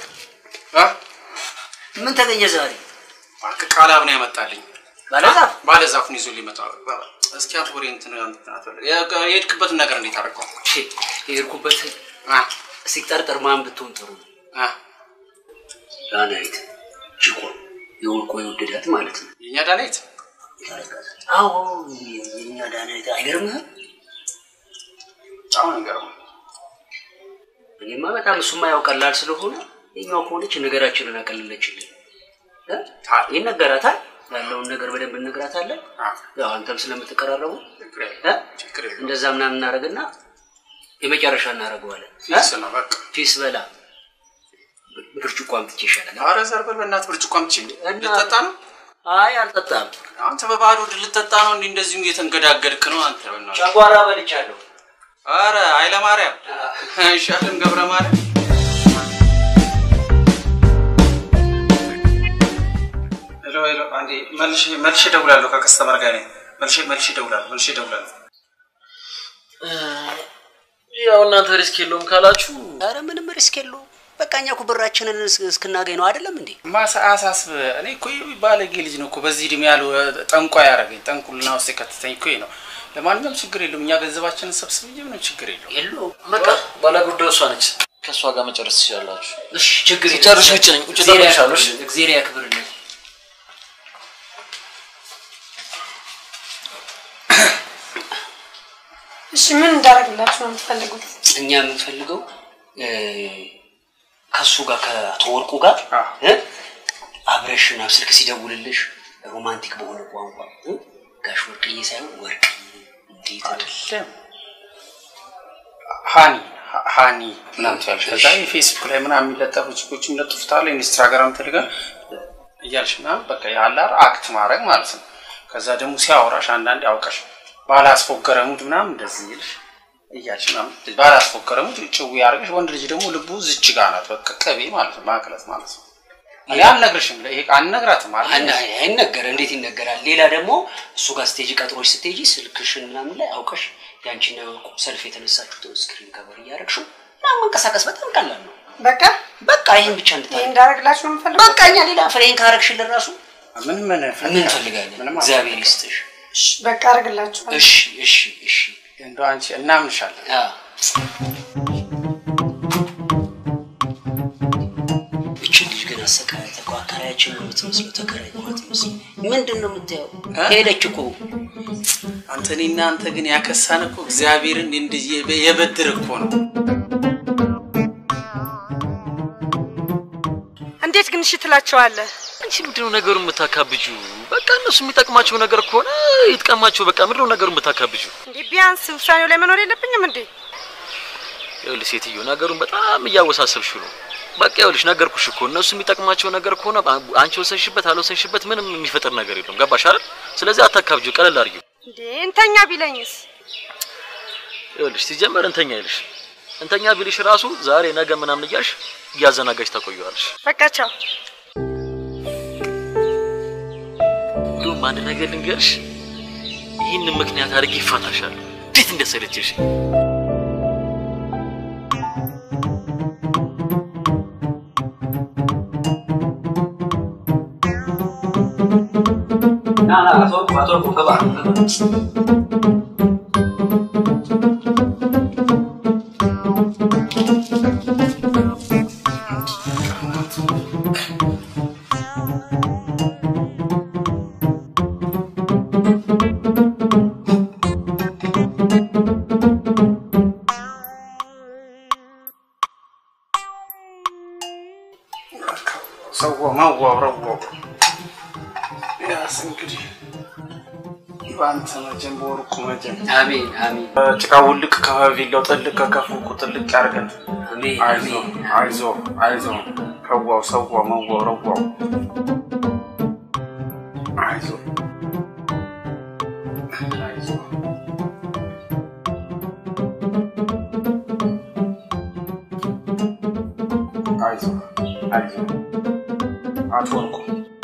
ምን ተገኘ ዛሬ? እባክህ ቃላብ ነው ያመጣልኝ ባለዛፍ ባለዛፉን ይዞ ሊመጣ እስኪ አንተ ወሬ እንትን እንትን አትበል። የ- የሄድክበትን ነገር እንዴት አደረገው? የሄድኩበት ሲጠርጠር ማን ብትሆን ጥሩ ነው? ዳናይት ችኮ የወርቆ የወደዳት ማለት ነው። የእኛ ዳናይት አዎ የኛ ዳናይት አይገርምህም? በጣም ነው የሚገርመው። እኔማ በጣም እሱማ ያው ቀላል ስለሆነ የኛው ከሆነች ነገራችንን አቀለለችልን። እ? ይነገራታል ያለውን ነገር በደንብ እነግራታለን። ያው አንተም ስለምትቀራረቡ እ? እንደዛ ምናምን እናደርግና የመጨረሻ እናደርገዋለን። እ? ፊስ ነው በቃ ፊስ በላ ብርጭቆ አምጥቼ ይሻላል። ኧረ ዘርበል በእናትህ ብርጭቆ አምጪ። ልጠጣ ነው? አይ አልጠጣም። አንተ በባዶ ሆድ ልጠጣ ነው? እንዲህ እንደዚሁ እየተንገዳገድክ ነው አንተ። በእናትህ ጨጓራ በልቻለሁ። ኧረ ኃይለ ማርያም አይሻልም? ገብረ ማርያም ሄሎ ሄሎ፣ አንዴ መልሼ መልሼ እደውላለሁ። ከከስተመር ጋር ነኝ። መልሼ መልሼ እደውላለሁ። መልሼ እደውላለሁ። ያው እናንተ ሪስክ የለውም ካላችሁ ኧረ ምንም ሪስክ የለውም። በቃ እኛ እኮ ብራችንን እስ- እስክናገኝ ነው አይደለም እንዴ? ማሳ አሳስብ እኔ እኮ ባለጌ ልጅ ነው እኮ በዚህ እድሜ ያሉ ጠንቋ ያደረገኝ ጠንቁልና ውስጥ የከተተኝ እኮ ይሄ ነው። ለማንኛውም ችግር የለውም። እኛ ገንዘባችንን ሰብስብ እንጂ ምንም ችግር የለውም። የለውም። በቃ ባለ ጉዳዩ እሷ ነች። ከእሷ ጋር መጨረስ ትችላላችሁ። እሺ ችግር የለም። ሲጨርሽ ውጭ ነኝ። ውጭ እግዚአብሔር እጠብቅሻለሁ። እሺ? ያክብርልን፣ እግዚአብሔር ያክብርልን። እሺ ምን እንዳደረግላችሁ ነው የምትፈልጉት? እኛ የምንፈልገው እ፣ ከእሱ ጋር ከአቶ ወርቁ ጋር እ፣ አብረሽና ስልክ ሲደውልልሽ ሮማንቲክ በሆነ ቋንቋ እ፣ ጋሽ ወርቅዬ ሳይሆን ወርቅዬ እንዴት አይደለም ሃኒ ሀ- ሃኒ ምናምን ትያለሽ። ከዛ የፌስቡክ ላይ ምናምን የሚለጠፉ ችኮች ይለጥፉታል። ኢንስታግራም ቴሌግራም እያልሽ ምናምን በቃ ያላር አክት ማድረግ ማለት ነው። ከዛ ደግሞ ሲያወራሽ አንዳንዴ አውቀሽ ባላስፎገረ ሙድ ምናምን እንደዚህ ይልሽ እያልሽ ምናምን ባላስፎገረ ሙድ ጭው ያደርግሽ። ወንድ ልጅ ደግሞ ልቡ ዝች ጋ ናት። በቃ ቅቤ ማለት ነው፣ ማቅለጥ ማለት ነው። እኔ አልነግርሽም፣ ይሄ አልነግራትም አለ አና አይነገር እንዴት ይነገራል? ሌላ ደግሞ እሱ ጋር ስቴጅ ቀጥሮች ስትሄጂ ስልክሽን ምናምን ላይ አውቀሽ ያንቺና የወርቁ ሰልፍ የተነሳችሁትን ስክሪን ከበር እያደረግሽው ምናምን መንቀሳቀስ በጣም ቀላል ነው። በቃ በቃ ይህን ብቻ ይሄ እንድታደርግ እንዳደረግላችሁ ነው የምፈልጉት? በቃ እኛ ሌላ ፍሬን ካረግሽልን ራሱ ምን ምን ምን እንፈልጋለን? እግዚአብሔር ይስጥሽ። እሺ በቃ አደርግላችኋለሁ። እሺ እሺ እሺ እንደው አንቺ እናምንሻለን። እችን ልጅ ግን አሰቃያት እኮ አከራያችን ነው የምትመስለው፣ ተከራይ ነው የምትመስለው። ምንድን ነው የምታየው? ሄደች እኮ አንተ እኔና አንተ ግን ያከሳን እኮ እግዚአብሔርን እንዲህ የበ- የበድር እኮ ነው። እንዴት ግን እሺ ትላቸዋለህ? አንቺ አንቺ ምንድነው ነገሩ የምታካብጁ? በቃ እነሱ የሚጠቅማቸው ነገር ከሆነ ይጥቀማቸው። በቃ ምንድነው ነገሩ የምታካብጁ? እንዴ ቢያንስ ውሳኔው ላይ መኖር የለብኝም እንዴ? ይኸውልሽ ሴትዮ ነገሩን በጣም እያወሳሰብሽው ነው። በቃ ይኸውልሽ ነገርኩሽ እኮ እነሱ የሚጠቅማቸው ነገር ከሆነ አንቺ ወሰንሽበት አልወሰንሽበት ምንም የሚፈጥር ነገር የለም። ገባሽ አይደል? ስለዚህ አታካብጁ፣ ቀለል አድርጊው። እንዴ እንተኛ ቢለኝስ? ይኸውልሽ ሲጀመር እንተኛ ይልሽ እንተኛ ቢልሽ ራሱ ዛሬ ነገ ምናምን እያልሽ እያዘናጋሽ ታቆየዋለሽ። በቃ ቻው። እንዲሁም አንድ ነገር ልንገርሽ፣ ይህንን ምክንያት አድርጌ ይፋታሻል። እንዴት እንደሰለችሽ ና ና አቶ ወርቁ አቶ ወርቁ ግባ ግባ። ሰው ማዋረው ያስ እንግዲህ በአንተ መጀን በወርቁ መጀን አሜን አሜን ጭቃ ውልቅ ከቪላው ጥልቅ ከከፉ ጥልቅ ያርገን። አሜን አይዞ አይዞ አይዞ ከዋው ሰዋው መዋው ረዋው አይዞ አይዞ አይዞ አይዞ አቶ ወርቁ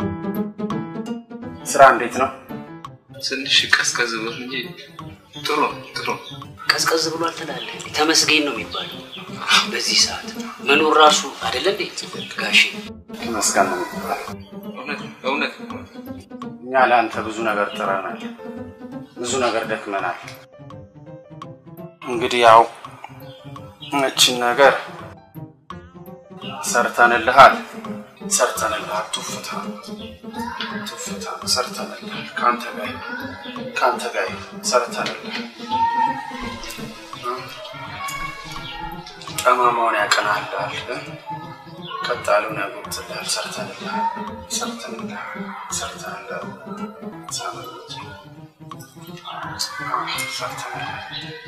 ስራ እንዴት ነው? ትንሽ ቀዝቀዝ ብሎ እንጂ ጥሩ ነው፣ ጥሩ ነው። ቀዝቀዝ ብሏል ትላለህ። ተመስገን ነው የሚባለው በዚህ ሰዓት መኖር ራሱ አይደለ እንዴ ጋሼ? መስገን ነው የሚባለው። እውነት እውነት እኛ ለአንተ ብዙ ነገር ጥረናል፣ ብዙ ነገር ደክመናል። እንግዲህ ያው እችን ነገር ሰርተንልሃል፣ ሰርተንልሃል። ቱፍታ ቱፍታ ሰርተንልሃል። ከአንተ ጋር ይሁን፣ ከአንተ ጋር ይሁን፣ ሰርተንልሃል። ጠማማውን ያቀናልሃል፣ ቀጣሉን ያጎትልሃል። ሰርተንልሃል፣ ሰርተንልሃል፣ ሰርተንልሃል። ሳምንት ሰርተንልሃል።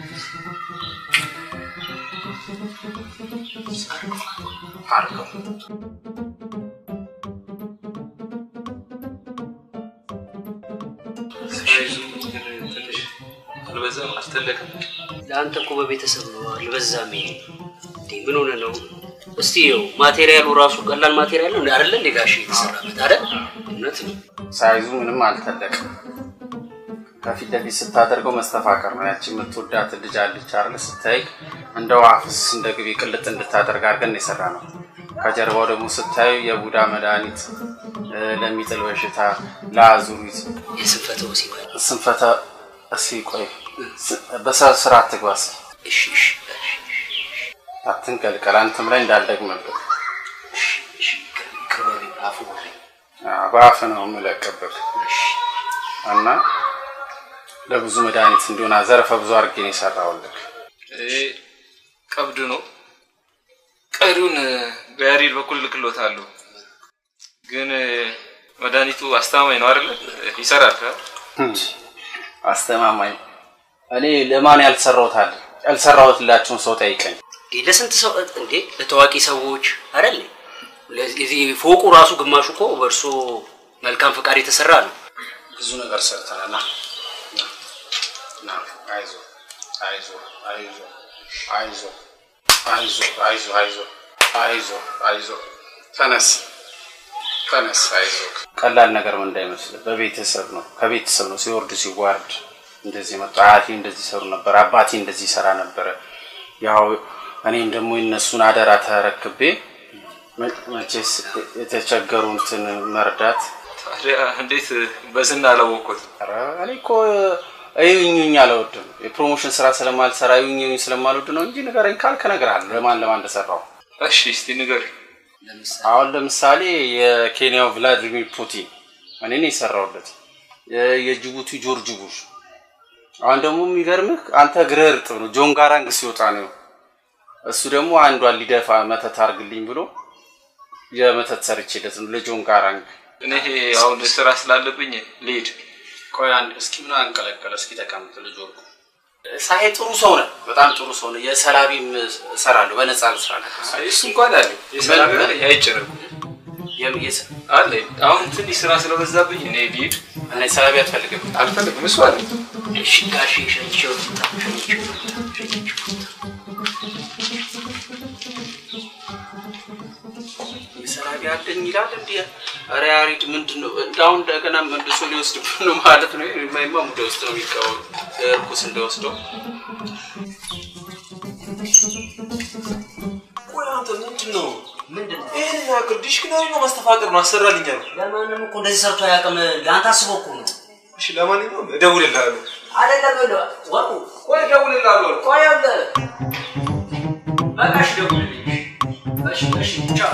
አድርገው ሳይዙ ትንሽ አልበዛም፣ አልተለቀም። ለአንተ እኮ በቤተሰብ ነው አልበዛም። ይሄ እንዴ ምን ሆነ ነው? እስቲ ይኸው ማቴሪያሉ ራሱ ቀላል ማቴሪያል ነው አይደለ እንዴ ጋሼ የተሰራበት አይደል? እውነት ነው። ሳይዙ ምንም አልተለቅም። ከፊት ለፊት ስታደርገው መስተፋቀር ነው። ያቺ የምትወዳት ልጅ አለች አይደል? ስታይ እንደ ዋፍስ እንደ ግቢ ቅልጥ እንድታደርግ አድርገን የሰራ ነው። ከጀርባው ደግሞ ስታዩ የቡዳ መድኃኒት እ፣ ለሚጥል በሽታ፣ ለአዙሪት፣ የስንፈተ ወሲብ ስንፈተ እስኪ ቆይ ስ- በስራ አትግባ እስኪ እሺ እሺ አትንቀልቀል። አንተም ላይ እንዳልደግምብህ ይቅር በለኝ አፉ በለኝ። አዎ፣ በአፍ ነው የምለቅብህ እና ለብዙ መድኃኒት እንዲሆን ዘርፈ ብዙ አድርጌ ነው የሰራሁልህ። ይሄ ቀብድ ነው። ቀሪውን በያሬድ በኩል ልክሎታለሁ። ግን መድኃኒቱ አስተማማኝ ነው አይደለ? ይሰራል። አ? አስተማማኝ እኔ ለማን ያልሰራሁታል ያልሰራሁትላቸውን ሰው ጠይቀኝ። እንዴ ለስንት ሰው እንዴ ለታዋቂ ሰዎች አይደል? ለዚህ ፎቁ ራሱ ግማሹ እኮ በእርሶ መልካም ፈቃድ የተሰራ ነው። ብዙ ነገር ሰርተናል። ና ና፣ አይዞ አይዞ አይዞ አይዞ አይዞ አይዞ አይዞ አይዞ አይዞ ተነስ ተነስ አይዞ። ቀላል ነገር ምን እንዳይመስል በቤተሰብ ነው ከቤተሰብ ነው ሲወርድ ሲዋርድ እንደዚህ መጣ። አያቴ እንደዚህ ሰሩ ነበር፣ አባቴ እንደዚህ ይሰራ ነበረ። ያው እኔም ደግሞ የነሱን አደራ ተረክቤ መ- መቼስ የተቸገሩትን መርዳት ታዲያ እንዴት በዝና አላወቅኩት? ኧረ እኔ እኮ እዩኝ አልወድም። የፕሮሞሽን ስራ ስለማልሰራ እዩኝ እዩኝ ስለማልወድ ነው እንጂ ንገረኝ ካልክ እነግርሃለሁ ለማን ለማን እንደሰራው። እሺ እስቲ ንገር። አሁን ለምሳሌ የኬንያው ቭላዲሚር ፑቲን እኔ ነው የሰራሁለት። የ- የጅቡቲ ጆርጅ ቡሽ። አሁን ደግሞ የሚገርምህ አንተ እግርህ እርጥብ ነው። ጆን ጋራንግ ሲወጣ ነው እሱ ደግሞ አንዷን ሊደፋ መተት አርግልኝ ብሎ የመተት ሰርቼለት ነው ለጆን ጋራንግ እኔ ይሄ አሁን ስራ ስላለብኝ ልሂድ። ቆይ አንድ እስኪ ምን አንቀለቀለ? እስኪ ተቀምጥ ልጅ ወርቁ። ሳሄ ጥሩ ሰው ነህ፣ በጣም ጥሩ ሰው ነህ። የሰላቢም እሰራለሁ በነፃ ነው ስራ እሱ እንኳን አለ የሰላቢ አለ አይጨነቁ አለ። አሁን ትንሽ ስራ ስለበዛብኝ እኔ ልሂድ። እና ሰላቢ አትፈልግም? አልፈልግም። እሱ አለ እሺ ጋሼ ሸኝቼው ልምጣ፣ ሸኝቼው ሰላቢ አለኝ ይላል እንዲ ኧረ ያሬድ ምንድን ነው እንዳሁን እንደገና መልሶ ሊወስድብህ ነው ማለት ነው። የማይማ ሙደ ውስጥ ነው የሚቃወም እርኩስ እንደወስደው ቆይ አንተ ምንድን ነው ምንድን ነው ይህን ያክል ዲሽክናሪ ነው ማስተፋቀር ነው አሰራልኛል። ለማንም እኮ እንደዚህ ሰርቶ አያውቅም። ለአንተ አስቦ እኮ ነው። እሺ ለማንኛውም እደውልልሃለሁ። አይደለም ይኸውልህ፣ ወርቁ ቆይ እደውልልሃለሁ። ቆይ ይኸውልህ፣ በቃ እሺ ደውልልኝ። እሺ እሺ ቻው።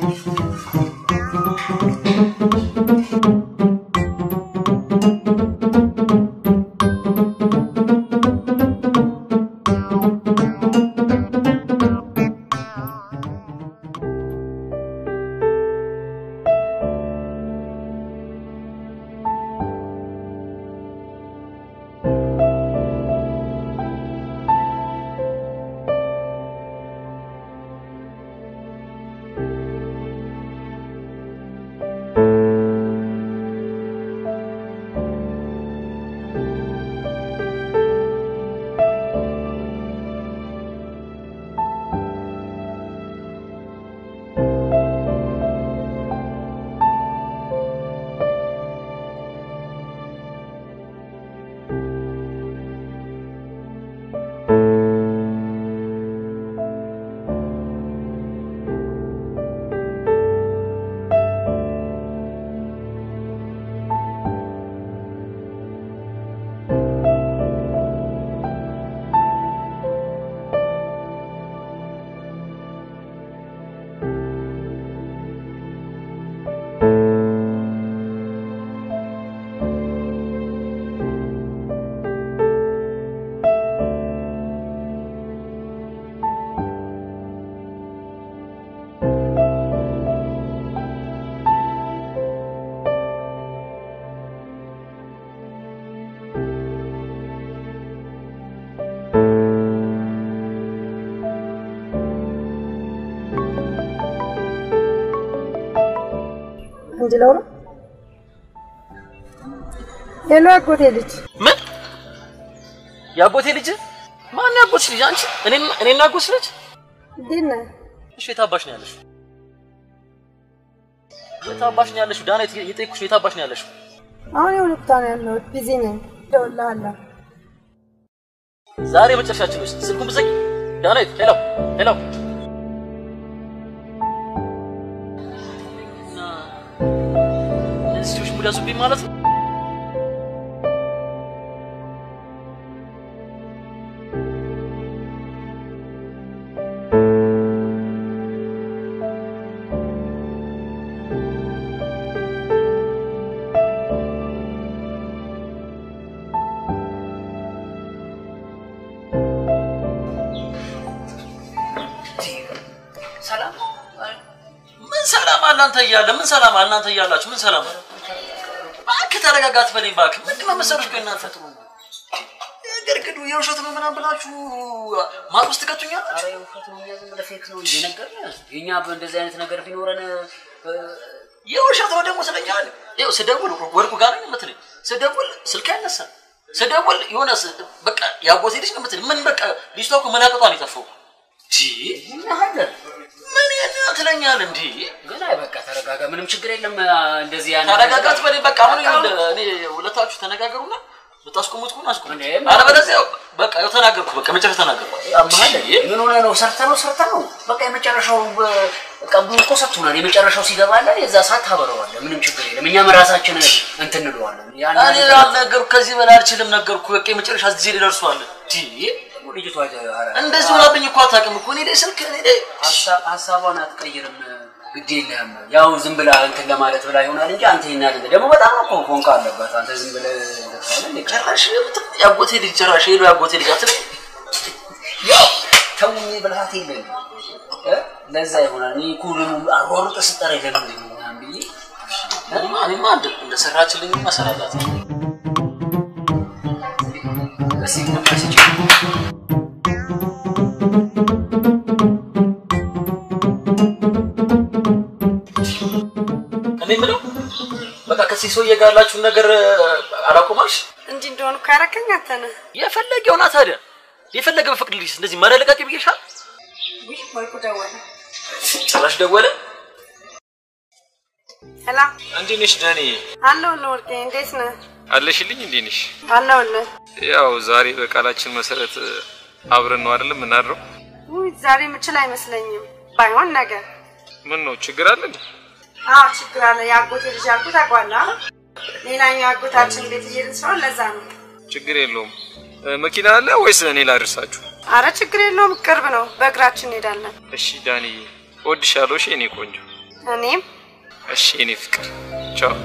እንጂ ለውራ ሄሎ፣ አጎቴ ልጅ ምን የአጎቴ ልጅ? ማን ያጎትሽ ልጅ? አንቺ? እኔና እኔና አጎትሽ ልጅ? እንዴት ነህ? እሺ የት አባሽ ነው ያለሽው? የት አባሽ ነው ያለሽው? ዳና የጠየኩሽ የት አባሽ ነው ያለሽው? አሁን የሆነ ቦታ ነው ያለሁት፣ ቢዚ ነኝ። እደውልልሃለሁ። ዛሬ መጨረሻችን ነው። ስልኩን ብዘጊ። ዳናይት ሄሎ ሄሎ። እና እነዚህ ልጆች ሙድ ያዙብኝ ማለት ነው። ሰላም ምን ሰላም አለ አንተ እያለ ምን ሰላም አለ እናንተ እያላችሁ ምን ሰላም አለ? እባክህ ተረጋጋ አትበለኝ እባክህ። ምንድን ነው መሰሎች ቆይ እናንተ ግርግዱ የውሸት ነው ምናምን ብላችሁ ማቅ ውስጥ ትከቱኛላችሁ። ኧረ የውሸት ነው፣ እኛ ዝም ብለህ ፌክ ነው እንጂ ነገርንህ። የእኛ እንደዚህ አይነት ነገር ቢኖረን የውሸት ነው ደግሞ ስለኛል። ይኸው ስደውል ወርቁ ጋር ነው የምትለኝ፣ ስደውል ስልክ አይነሳም፣ ስደውል የሆነ ስ- በቃ ያጎቴ ልጅ ነው የምትለኝ። ምን በቃ ልጅቷ እኮ መላቀጧን የጠፋው ምን ያን ትለኛለህ እንዴ? ግን አይ በቃ ተረጋጋ፣ ምንም ችግር የለም። እንደዚህ ያን ተረጋጋት በለኝ በቃ። አሁን ይኸውልህ እኔ ሁለታችሁ ተነጋገሩና ብታስቆሙት ከሆነ አስቆሙት። አለበለዚያ በቃ ያው ተናገርኩ፣ በቃ መጨረሻ ተናገርኩ። ያመሃል ምን ሆነ ነው? ሰርተ ነው ሰርተ ነው። በቃ የመጨረሻው ቀብዱ እኮ ሰጥቶናል። የመጨረሻው ሲገባለ የዛ ሰዓት ታበረዋለህ። ምንም ችግር የለም። እኛም ራሳችን እንትን እንለዋለን። ያን እኔ አልነገርኩ፣ ከዚህ በላይ አልችልም ነገርኩ። በቃ የመጨረሻ ጊዜ ሊደርሷል። ልጅቷ እንደዚህ ሆናብኝ እኮ አታውቅም እኮ እኔ ላይ ስልክ እኔ ላይ ሀሳቧን አትቀይርም። ግድ የለህም። ያው ዝም ብላ እንትን ለማለት ብላ ይሆናል እንጂ አንተ ይሄን ያህል ደግሞ በጣም እኮ ፎንቃ አለባት። አንተ ዝም ብለህ ጭራሽ ያጎቴ ልጅ ጭራሽ ሄዶ ያጎቴ ልጅ አትለኝ። ያው ተውኝ ብልሃት የለኝም እ ለዛ ይሆናል እኔ እኮ ደግሞ አሯሩጠህ ስጠራኝ ለምንድን ነው ምናምን ብዬ እኔማ እኔማ እንደ- እንደሰራችልኝማ እሰራላት ነው። እስኪ ግንባር ስጪኝ። እኔ የምለው በቃ ከዚህ ሰውዬ ጋር ያላችሁን ነገር አላቆማልሽ? እንዲህ እንደሆኑ እኮ ያረከኝ አንተ ነህ። የፈለገው ና ታዲያ የፈለገ በፍቅድልሽ እንደዚህ መረለቃቂ ብዬሻል። ውይ ወርቁ ደወለ። ጭራሽ ደወለ። ሄላ እንዴት ነሽ ዳኒ? አለሁልህ ወርቄ፣ እንዴት ነህ? አለሽልኝ? እንዴት ነሽ? አለሁልህ። ያው ዛሬ በቃላችን መሰረት አብረን ነው አይደለም የምናድረው? ውይ ዛሬ የምችል አይመስለኝም። ባይሆን ነገ። ምን ነው ችግር አለ እንዴ? አዎ ችግር አለ። የአጎቴ ልጅ ያልኩት ታውቀዋለህ? ሌላኛው አጎታችን ቤት እየሄድን ስለሆነ ለዛ ነው። ችግር የለውም። እ፣ መኪና አለ ወይስ እኔ ላድርሳችሁ? አረ ችግር የለውም፣ ቅርብ ነው። በእግራችን እንሄዳለን። እሺ ዳኒ፣ እወድሻለሁ። እሺ የኔ ቆንጆ። እኔም እሺ የኔ ፍቅር። ቻው።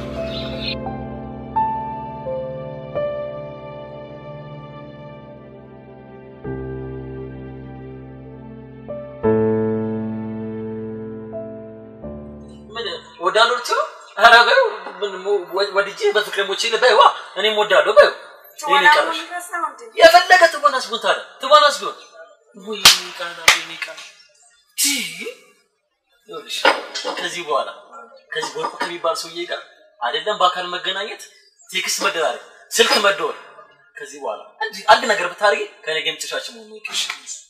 ምን ወዳለሁ ልትይው? ኧረ በይው ምን ሞ- ወ- ወድጄ በፍቅር ሞቼ በይዋ እኔም ወዳለሁ በይው። ይሄን ይቀርሽ የፈለገ ትወናስ ቢሆን ታዲያ ትወናስ ቢሆን ወይ ቃና ወይ ቃና ቲ ይኸውልሽ ከዚህ በኋላ ከዚህ ወርቁ ከሚባል ሰውዬ ጋር አይደለም በአካል መገናኘት፣ ቴክስት መደራረግ፣ ስልክ መደወል ከዚህ በኋላ አንድ አንድ ነገር ብታደርጊ ከኔ ጋር የምትሻችን መሆኑ ይቅርሽ።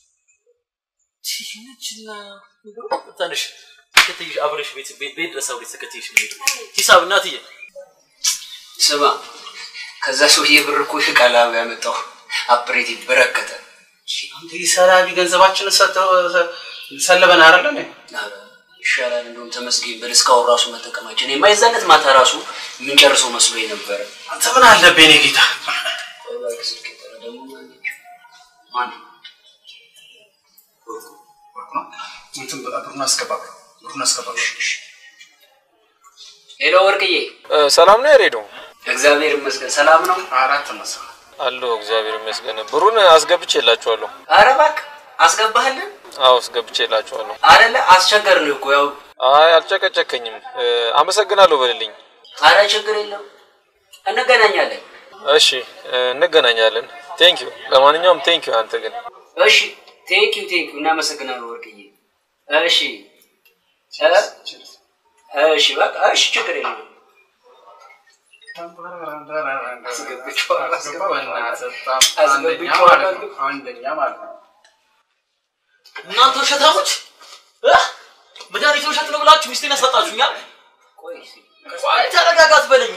ይህችና ትንሽ ተከትይሽ አብረሽ ቤት ቤት ቤት ድረስ አብረሽ ተከትይሽ ነው የምሄደው። ሂሳብ እናትዬ ስማ ከዛ ሰውዬ ብር እኮ ቃላብ ያመጣው አፕሬት በረከተ አንተ ሰላቢ ገንዘባችንን ሰጥተው ሰለበን አይደለ እንዴ? ኧረ ይሻላል እንደውም ተመስገን በል እስካሁን ራሱ መጠቀማችን የማይዛነት ማታ ራሱ የምንጨርሰው መስሎኝ ነበረ። አንተ ምን አለብህ የኔ ጌታ? እንትን ብሩን አስገባ፣ ብሩን አስገባ። ሄሎ ወርቅዬ፣ ሰላም ነው ያሬዶ? እግዚአብሔር ይመስገን ሰላም ነው። አራት መስ አለሁ እግዚአብሔር ይመስገን። ብሩን አስገብቼላችኋለሁ። ኧረ እባክህ አስገባህልን አዎ አስገብቼላችኋለሁ። አይደለ? አስቸገርን እኮ ያው። አይ አልጨቀጨከኝም። እ፣ አመሰግናለሁ በልልኝ። አረ ችግር የለም እንገናኛለን። እሺ እ፣ እንገናኛለን። ቴንክ ዩ። ለማንኛውም ቴንክ ዩ። አንተ ግን እሺ ቴንክ ዩ ቴንክ ዩ እናመሰግናለን ወርቅዬ። እሺ እ? እሺ በቃ እሺ ችግር የለም። አንደኛ ማለት ነው። እናንተ ውሸታሞች እ? መድኃኒት ውሸት ነው ብላችሁ ሚስቴን ያሳጣችሁኛል። ቆይ ተረጋጋ አትበለኝ።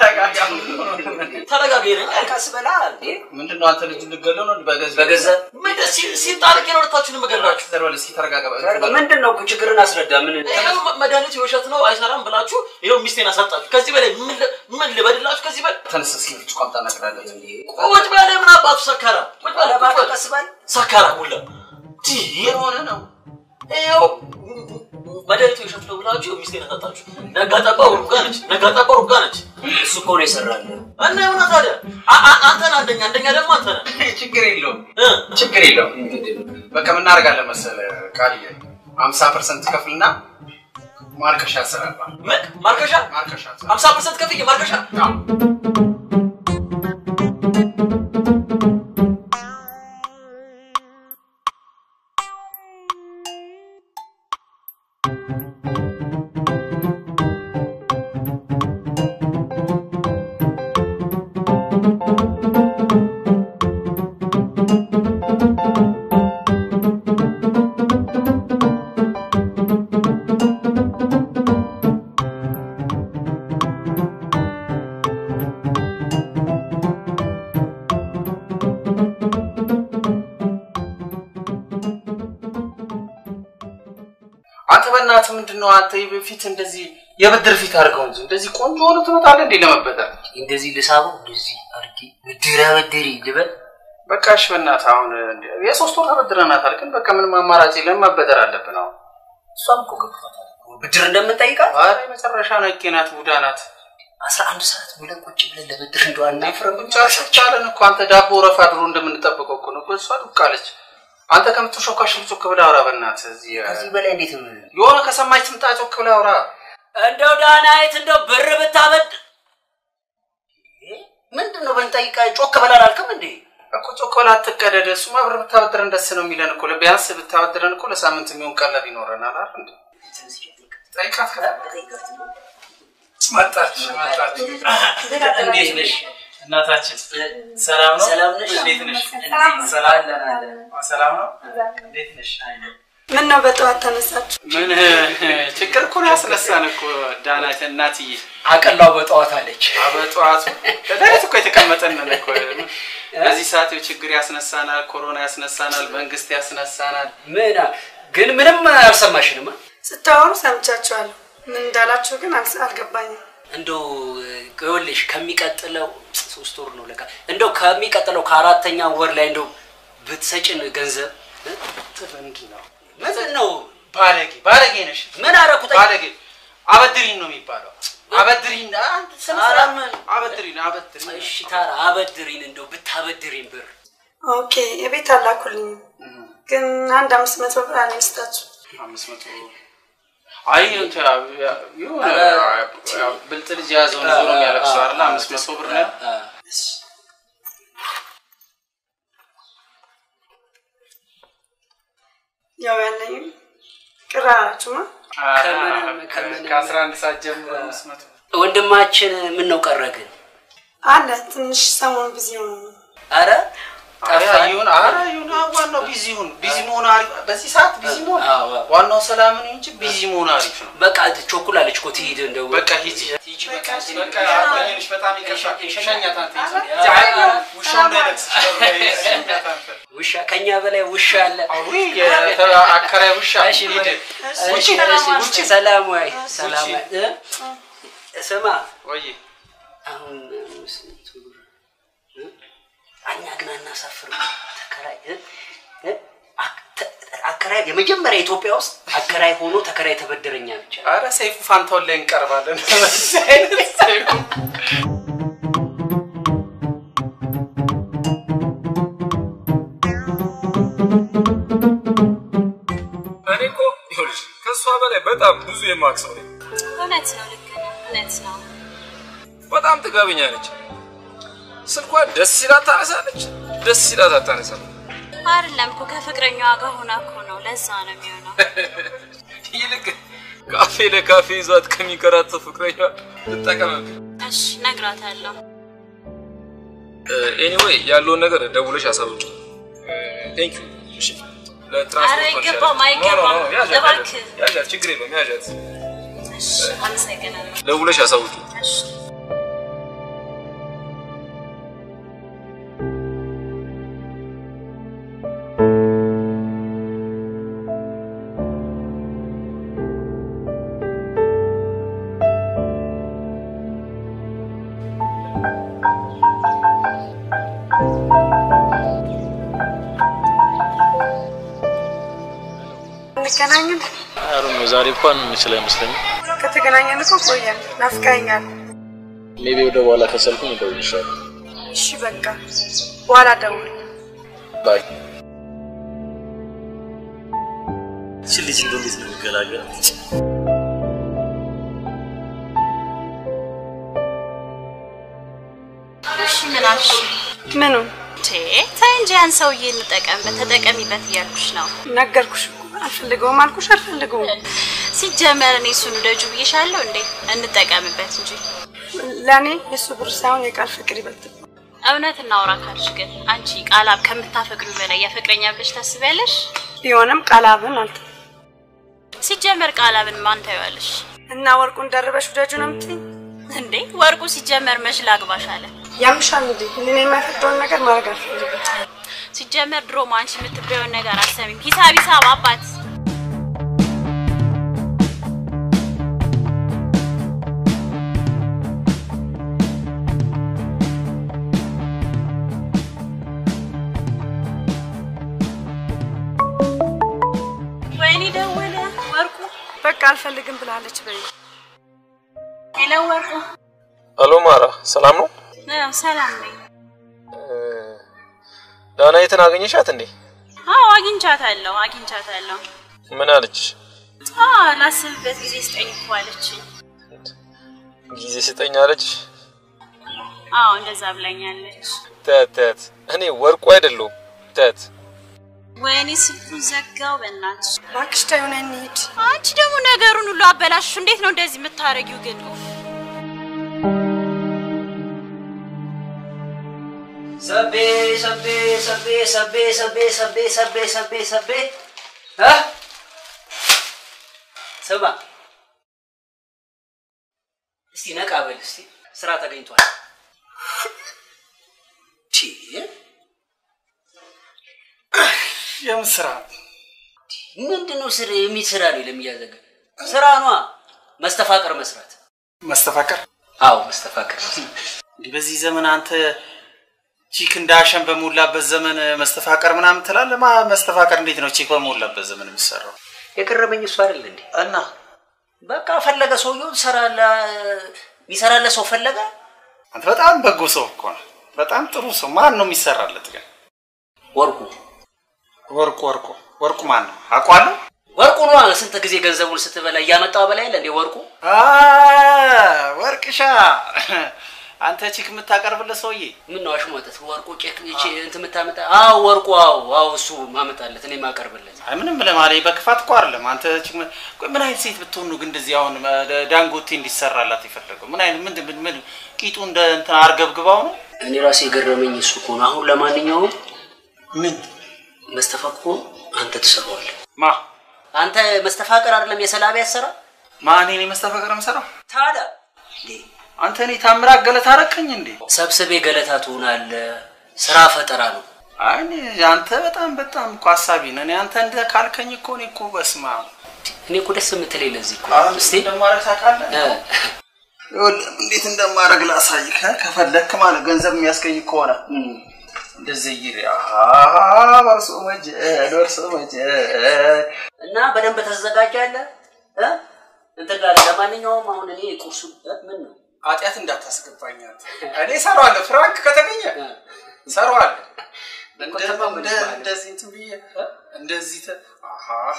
ተረጋጋ ይለኝ። ቀስ በላ እንዴ። ምንድን ነው አንተ ልጅ ልገለው ነው በገዛ በገዛ ምን ደስ ሲል ሲጣልቅ ነው ሁለታችሁንም የምገድላችሁ። ዘርበል እስኪ ተረጋጋ። ምንድን ነው ችግርን አስረዳ። ምን ይኸው መ- መድኃኒቱ የውሸት ነው አይሰራም ብላችሁ ይኸው ሚስቴን አሳጣችሁ። ከዚህ በላይ ምን ል- ምን ልበድላችሁ? ከዚህ በላይ ተነስ እስኪ ብርጭቆ አምጣ እናቅራለን። ቁጭ በለ። ምን አባቱ ሰካራ ቁጭ በለ። ቁጭ በለ። ቀስ በል ሰካራ ሁላ የሆነ ነው ይኸው መድኃኒቱ የውሸት ነው ብላችሁ ይኸው ሚስቴን አሳጣችሁ። ነጋ ጠባ ሩጋ ነች፣ ነጋ ጠባ ሩጋ ነች። እሱ እኮ ነው የሰራልን። እና የሆነ ታዲያ አ- አ- አንተ ነህ አንደኛ፣ አንደኛ ደግሞ አንተ ነህ። ችግር የለውም ችግር የለውም። በቃ ምን እናደርጋለን መሰለህ ቃልዬ ሀምሳ ፐርሰንት ከፍልና ማርከሻ ያሰራባል። ምን ማርከሻ? ማርከሻ ሀምሳ ፐርሰንት ከፍዬ ማርከሻ አንተ በእናትህ ምንድን ነው አንተ በፊት እንደዚህ የብድር ፊት አድርገው እንጂ እንደዚህ ቆንጆ ሆነ ትመጣለህ እንዴ ለመበደር? እንደዚህ ልሳበው እንደዚህ አድርጌ ብድር አበድሪ ልበል። በቃ እሺ በእናትህ አሁን የሶስት ወር ተበድረናታል፣ ግን በቃ ምንም አማራጭ የለም መበደር አለብን አሁን። እሷም እኮ ገብቷታል እኮ ብድር እንደምንጠይቃት። ኧረ የመጨረሻ ነቄ ናት፣ ቡዳ ናት። አስራ አንድ ሰዓት ብለን ቁጭ ብለን ለብድር እንደው አናፍርም? ጨርሰቻለን እኮ አንተ ዳቦ ረፋ ድሮ እንደምንጠብቀው እኮ ነው እኮ እሷ ዱቅ አለች። አንተ ከምትሾካሽ ጮክ ብለህ አውራ በእናትህ። እዚህ ከዚህ በላይ እንዴት ነው? የሆነ ከሰማች ትምጣ ጮክ ብለህ አውራ። እንደው ዳናይት እንደው ብር ብታበድ ምንድን ነው ብንጠይቃ ጮክ በላል አልክም እንዴ? እኮ ቾኮላት ትቀደደ። እሱማ ብር ብታበድረን ደስ ነው የሚለን እኮ። ቢያንስ ብታበድረን እኮ ለሳምንት የሚሆን ቀለብ ይኖረናል አይደል እንዴ? ጠይቃት መጣች መጣች። እንዴት ነሽ እናታችን? ሰላም ነው? ሰላም ነሽ? እንዴት ነሽ? ሰላም። ሰላም ሰላም ነው? እንዴት ነሽ? ምን ነው በጠዋት ተነሳችሁ? ምን ችግር እኮ ነው ያስነሳን እኮ ዳናት እናትዬ። አቀላው በጠዋት አለች። በጠዋቱ ከዳዊት እኮ የተቀመጠንን እኮ በዚህ ሰዓት ይኸው ችግር ያስነሳናል፣ ኮሮና ያስነሳናል፣ መንግስት ያስነሳናል። ምን ግን ምንም አልሰማሽንማ። ስታወሩ ሰምቻችኋለሁ። ምን እንዳላችሁ ግን አልስ- አልገባኝም። እንደው ይኸውልሽ ከሚቀጥለው ሶስት ወር ነው ለካ እንደው ከሚቀጥለው ከአራተኛ ወር ላይ እንደው ብትሰጭን ገንዘብ ምንድን ነው ምንድን ነው ባለጌ ባለጌ ነሽ። ምን አደረኩት? ባለጌ አበድሪን ነው የሚባለው። አበድሪን አንተ ስነ ኧረ ስርዓት ምን አበድሪን አበድሪን። እሺ ታራ አበድሪን እንደው ብታበድሪን ብር ኦኬ የቤት አላኩልኝም፣ ግን አንድ አምስት መቶ ብር አለኝ ልስጣችሁ። አምስት መቶ አይ እንትን የሆነ ያው ብልጥ ልጅ የያዘውን ዞሮ የሚያለቅሰው አይደለ? አምስት መቶ ብር ነው። ያው ያለኝም ቅር አላችሁማ። ከአስራ አንድ ሰዓት ጀምሮ አምስት መቶ ወንድማችን ምን ነው ቀረ ግን? አለ ትንሽ ሰሞን ቢዚ ሆነ ነው። አረ ኧረ ይሁን ኧረ ይሁን አዎ፣ ዋናው ቢዚ ይሁን ቢዚ መሆን አሪፍ በዚህ ሰዓት ቢዚ መሆን ዋናው ሰላም ነው እንጂ ቢዚ መሆን አሪፍ ነው በቃ ቾኩላለች እኮ ትሂድ እንደው በቃ ሂጂ ሂጂ በቃ በቃ አቆየንሽ በጣም ይቅርታ ሸኛት አንተ ሂጂ ኧረ፣ ውሻው እንዳይነክስሽ ሸኛት አንተ ውሻ ከኛ በላይ ውሻ አለ። አከራይ ውሻ እሺ ሂድ ውጪ ውጪ ሰላም ወይ ሰላም ወይ እ? ስማ ወይ አሁን ስንት ብር እ? እኛ ግን አናሳፍርም። ተከራይ እ? እ? አክ- ተ- አከራይ የመጀመሪያ ኢትዮጵያ ውስጥ አከራይ ሆኖ ተከራይ ተበደረኛ ብቻ ኧረ ሰይፉ ፋንታውን ላይ እንቀርባለን በዚህ አይነት ሰይፉ እኔ እኮ ይኸውልሽ ከእሷ በላይ በጣም ብዙ የማውቅ ሰው ነኝ። እውነት ነው፣ ልክ ነው፣ እውነት ነው። በጣም ጥጋበኛ ነች። ስልኳን ደስ ሲላት ታነሳለች፣ ደስ ሲላት አታነሳም። አይደለም እኮ ከፍቅረኛዋ ጋር ሆና እኮ ነው። ለዛ ነው የሚሆነው። ይልቅ ካፌ ለካፌ ይዟት ከሚንከራተት ፍቅረኛ ትጠቀምብኝ። እሺ እነግራታለሁ። ኤኒዌይ ያለውን ነገር ደውለሽ አሳውቂ። ቴንክ ዩ። እሺ ለትራንስፖርት ኧረ አይገባም፣ ኖ፣ ኖ፣ ኖ፣ አይገባም። ያዣት፣ እባክህ። ያዣት፣ ችግር የለውም ያዣት። እሺ አመሰግናለሁ። ደውለሽ አሳውቂ። እሺ እንገናኝን። አሩ ነው ዛሬ እንኳን የምችል አይመስለኝም። ከተገናኘን እኮ ቆየን። ናፍቀኸኛል። ሜቢ ወደ በኋላ ከሰልኩኝ እደውልልሻለሁ። እሺ በቃ በኋላ ደውል። ባይ እቺ ልጅ እንደው እንዴት ነው የሚገላገላት? እሺ ምን አልሽ? ምኑ ቴ ተይ እንጂ ያን ሰውዬ እንጠቀምበት፣ ተጠቀሚበት እያልኩሽ ነው። ነገርኩሽ እኮ አልፈልገውም አልኩሽ አልፈልገውም። ሲጀመር እኔ እሱን ውደጁ ብዬሻለሁ እንዴ? እንጠቀምበት እንጂ ለእኔ የእሱ ብር ሳይሆን የቃል ፍቅር ይበልጥ እውነት እናውራ ካልሽ ግን አንቺ ቃላብ ከምታፈቅሪው በላይ ያፈቅረኛ ብለሽ ታስቢያለሽ? ቢሆንም ቃላብን አልተ ሲጀመር ቃላብን ማን ታይዋለሽ እና ወርቁን ደርበሽ ውደጁ ነው የምትይኝ? እንዴ? ወርቁ ሲጀመር መች ላግባሽ አለ። ያምሻል እንዴ? እኔ የማይፈቅደውን ነገር ማድረግ አልፈልግም። ሲጀመር ድሮም አንቺ የምትበየውን ነገር አሰሚም። ሂሳብ ሂሳብ አባት ወይኔ ደወለ ወርቁ። በቃ አልፈልግም ብላለች በይ። ሄሎ ወርቁ። አሎ ማራ፣ ሰላም ነው? አዎ ሰላም ነኝ። ዳናይትን አገኘሻት እንዴ? አዎ አግኝቻታለሁ አግኝቻታለሁ። ምን አለች? አዎ ላስብበት ጊዜ ስጠኝ እኮ አለችኝ። ጊዜ ስጠኝ አለች። አዎ እንደዛ ብላኛለች። ተት ተት፣ እኔ ወርቁ አይደለሁም። ተት ወይኔ ስልኩን ዘጋው። በእናትሽ እባክሽ ተይው ነይ እንሂድ። አንቺ ደግሞ ነገሩን ሁሉ አበላሽሽ። እንዴት ነው እንደዚህ የምታረጊው ግን? ኡፍ። ሰቤ ሰቤ ሰቤ ሰቤ ሰቤ ሰቤ ሰቤ ሰቤ ሰቤ እ ስማ እስቲ ነቃ በል እስቲ ስራ ተገኝቷል። ቺ የምን ስራ? ምንድን ነው ስራ የሚስራ ነው ለሚያዘገ ስራ ኗ መስተፋቀር መስራት። መስተፋቀር? አዎ መስተፋቀር እንዲህ በዚህ ዘመን አንተ ቺክ እንዳሸን በሞላበት ዘመን መስተፋቀር ምናምን ትላለህ? ማ መስተፋቀር እንዴት ነው ቺክ በሞላበት ዘመን የሚሰራው? የቀረበኝ እሱ አይደል እንዴ? እና በቃ ፈለገ ሰውየው ሰራለ የሚሰራለ ሰው ፈለገ። አንተ በጣም በጎ ሰው እኮ ነው። በጣም ጥሩ ሰው። ማን ነው የሚሰራለት ግን? ወርቁ ወርቁ ወርቁ ወርቁ ማን ነው? አውቀዋለሁ። ወርቁ ነዋ። ስንት ጊዜ ገንዘቡን ስትበላ እያመጣው በላይ የለ እንዴ ወርቁ። አ ወርቅሻ አንተ ቺክ የምታቀርብለት ሰውዬ ምን ነው አሽሟጠት? ወርቁ ቄክ እቺ እንትን የምታመጣ? አዎ ወርቁ። አዎ አዎ፣ እሱ ማመጣለት እኔ ማቀርብለት። አይ ምንም ለማለት በክፋት እኮ አይደለም። አንተ ቺክ ምን- ቆይ ምን አይነት ሴት ብትሆን ነው ግን እንደዚህ አሁን እ፣ ዳንጎቴ እንዲሰራላት የፈለገው? ምን አይነት ምን ምን ምን ቂጡ እንደ እንትን አርገብግባው ነው? እኔ ራሴ የገረመኝ እሱ እኮ ነው። አሁን ለማንኛውም ምን መስተፋቅሮ አንተ ትሰራዋለህ። ማ አንተ መስተፋቅር አይደለም የሰላቢ ያሰራ ማን እኔ መስተፋቅር የምሰራው? ታዲያ አንተ እኔ ታምራት ገለታ አረከኝ እንዴ? ሰብስቤ ገለታ ትሆናለህ። ስራ ፈጠራ ነው። አይ እኔ አንተ በጣም በጣም እኮ ሀሳቢ ነህ። እኔ አንተ እንደ ካልከኝ እኮ እኔ እኮ በስማ እኔ እኮ ደስ የምትለኝ ለዚህ እኮ አሁን እስቲ እንደማረግ ታውቃለህ? ይኸውልህ እንዴት እንደማረግ ላሳይህ። ከፈለክ ማለት ገንዘብ የሚያስገኝ ከሆነ እንደዚህ ይሪ በርሶ መጀል በርሶ መጀል እና በደንብ ተዘጋጃለህ እ? እንትን ጋር ለማንኛውም አሁን እኔ ቁርሱ እ? ምን ነው ኃጢአት እንዳታስገባኝ አንተ። እኔ እሰራዋለሁ። ፍራንክ ከተገኘ እሰራዋለሁ። እንደ- እንደ- እንደዚህ እንትን ብዬ እ? እንደዚህ ተ- አሃሃ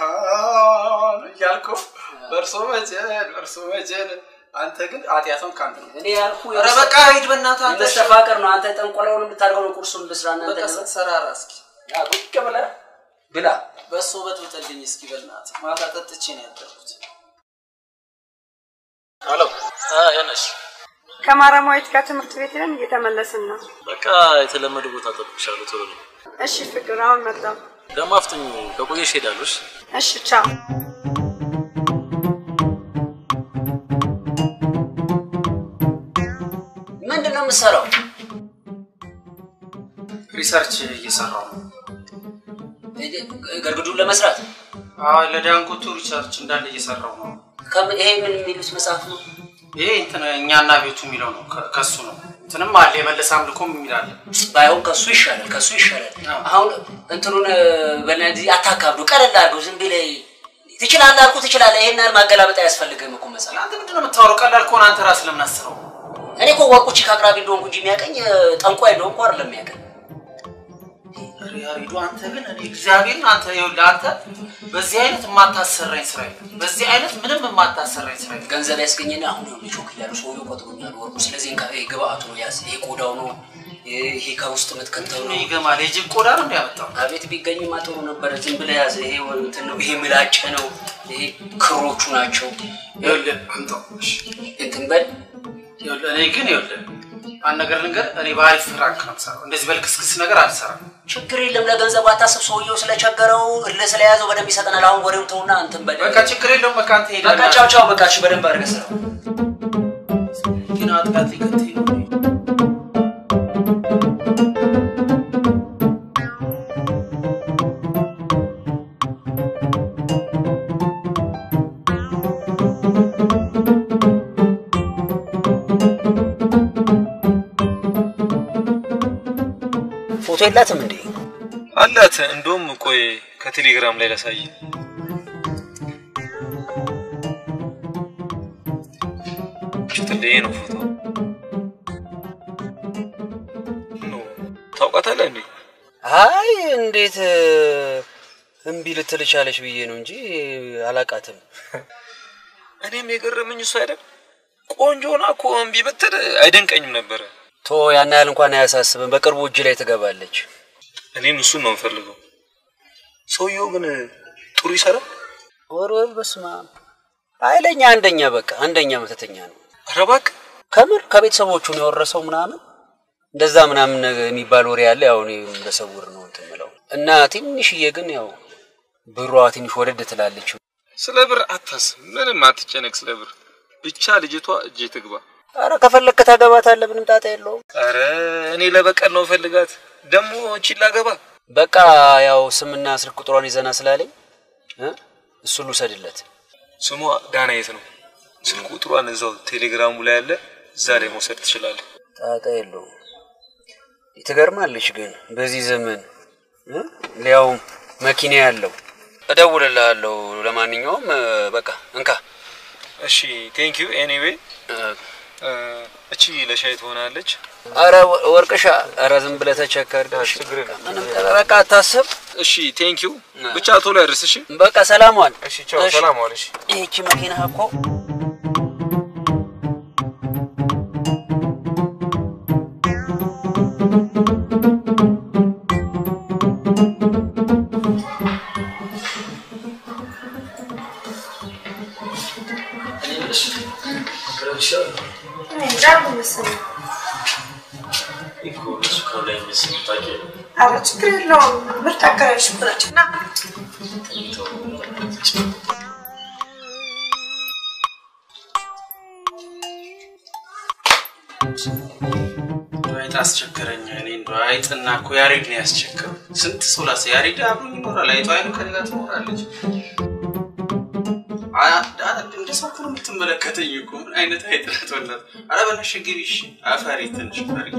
እያልኩ በርሶ መጀል በርሶ መጀል አንተ ግን ኃጢአቱን ከአንተ ነው። እኔ ያልኩ ኧረ በቃ ሂድ በእናትህ አንተ። መስተፋቅር ነው። አንተ ጠንቆላውን የምታደርገው ነው። ቁርሱን ልስራ እናንተ በቃ ደግሞ ሰራራ እስኪ ያ ቁጭ ብለህ ብላ። በእሱ በጥብጥልኝ እስኪ በእናትህ። ማታ ጠጥቼ ነው ያደርኩት። ሄሎ ያነሽ ከማረማዊት ጋር ትምህርት ቤት ሄደን እየተመለስን ነው። በቃ የተለመደ ቦታ ጠብቅሻለሁ። ቶሎ ነው እሺ ፍቅር፣ አሁን መጣሁ። ደግሞ አፍጥኝ። ከቆየሽ ሄዳለሽ። እሺ ቻው። ምንድን ነው የምትሰራው? ሪሰርች እየሰራው ነው። ገርግዱን ለመስራት አዎ ለዳንጎቱ ሪሰርች እንዳለ እየሰራው ነው። ከም- ይሄ ምን የሚሉት መጽሐፍ ነው? ይሄ እንትን እኛና ቤቱ የሚለው ነው። ከ- ከሱ ነው። እንትንም አለ የመለሰ አምልኮም የሚል አለ። ባይሆን ከሱ ይሻላል፣ ከሱ ይሻላል። አሁን እንትኑን በነዚህ አታካብዱ፣ ቀለል አድርገው። ዝም ብለህ ትችላለህ አልኩህ ትችላለህ። ይሄን ያህል ማገላበጥ አያስፈልግም እኮ መጽሐፍ። አንተ ምንድን ነው የምታወራው? ቀላል ከሆነ አንተ ራስህ ለምን አስበው? እኔ እኮ ወርቁ ቺክ አቅራቢ እንደሆንኩ እንጂ የሚያቀኝ ጠንቋይ እንደሆንኩ አይደለም የሚያቀኝ። ያሬዱ አንተ ግን እኔ እግዚአብሔርን አንተ ይኸውልህ አንተ በዚህ አይነት የማታሰራኝ ስራ የለም። በዚህ አይነት ምንም የማታሰራኝ ስራ የለም። ገንዘብ ያስገኘና አሁን ነው ቾክ እያሉ ሰውየው ቆጥሮኛል ወርቁ። ስለዚህ እንካ ይሄ ግብአቱ ነው ያዝ። ይሄ ቆዳው ነው። ይሄ ከውስጥ የምትከተው ነው። ይገማል። የጅብ ቆዳ ነው እንዲያመጣው አቤት ቢገኝማ ጥሩ ነበረ። ዝም ብለህ ያዘ። ይሄ እንትን ነው። ይሄ ምላጭ ነው። ይሄ ክሮቹ ናቸው። ይኸውልህ አምጣው። እሺ እንትን በል ይኸውልህ እኔ ግን ይኸውልህ አንድ ነገር ልንገር፣ እኔ በአሪፍ ፍራንክ ነው የምሰራው። እንደዚህ በልክስክስ ነገር አልሰራም። ችግር የለም። ለገንዘቡ አታስብ። ሰውየው ስለቸገረው እልህ ስለያዘው በደንብ ይሰጠናል። አሁን ወሬው ተውና እንትን በል። በቃ ችግር የለውም። በቃ አንተ ሄደህ በቃ ቻው ቻው። በቃ እሺ፣ በደንብ አድርገህ ስራው። ግን አጥቃት ሊከተኝ ነው። ፎቶ የላትም እንዴ? አላት። እንደውም ቆይ ከቴሌግራም ላይ ላሳይ። ሽትልዬ ነው ፎቶ። ኖ ታውቃታለህ እንዴ? አይ እንዴት እምቢ ልትል ቻለች ብዬ ነው እንጂ አላቃትም። እኔም የገረመኝ እሱ አይደል ቆንጆ ሆና እኮ እምቢ ብትል አይደንቀኝም ነበረ። ቶ ያን ያህል እንኳን አያሳስብም። በቅርቡ እጅ ላይ ትገባለች። እኔም እሱን ነው የምፈልገው። ሰውየው ግን ጥሩ ይሰራል። ወርወር በስማ ኃይለኛ አንደኛ በቃ አንደኛ መተተኛ ነው። ኧረ እባክህ ከምር ከቤተሰቦቹ ነው የወረሰው ምናምን እንደዛ ምናምን ነገር የሚባል ወሬ አለ። ያው እኔ በሰውር ነው እንትን የምለው እና ትንሽዬ ግን ያው ብሯ ትንሽ ወደድ ትላለች። ስለ ብር አታስብ፣ ምንም አትጨነቅ ስለ ብር። ብቻ ልጅቷ እጄ ትግባ። አረ ከፈለግክ ታገባታለህ፣ ምንም ጣጣ የለውም። አረ እኔ ለበቀል ነው ፈልጋት ደግሞ እቺን ላገባ። በቃ ያው ስምና ስልክ ቁጥሯን ይዘና ስላለኝ እ እሱን ልውሰድለት። ስሟ ዳናየት ነው። ስልክ ቁጥሯን እዛው ቴሌግራሙ ላይ አለ፣ እዛ ላይ መውሰድ ትችላለህ። ጣጣ የለውም። ትገርማለች ግን በዚህ ዘመን እ ሊያውም መኪና ያለው እደውልልሃለሁ። ለማንኛውም እ፣ በቃ እንካ። እሺ ቴንክ ዩ ኤኒዌይ። እቺ ለሻይ ትሆናለች። አረ ወ- ወርቅሻ፣ አረ ዝም ብለህ ተቸከር። ምንም በቃ አታስብ። እሺ ቴንክ ዩ። ብቻ ቶሎ ያድርስ። እሺ በቃ ሰላም ዋል። እሺ ቻው፣ ሰላም ዋል። እሺ ይህቺ መኪና እኮ ኧረ ችግር የለውም። ምርጥ አከራዮች ናቸው እና አይጥ አስቸገረኝ። እኔ እንደው አይጥና እኮ ያሬድ ነው ያስቸገረው። ስንት ሰው ላሰ ያሬድ አብሮኝ ይኖራል። አይጧ አይኑ ከኔ ጋር ትኖራለች። አ- አ- እንደ ሰው እኮ ነው የምትመለከተኝ እኮ ምን አይነት አይጥ ናት? ወላት ኧረ በነሽ ግቢ እሺ። አፈሪ ትንሽ ፈርጊ።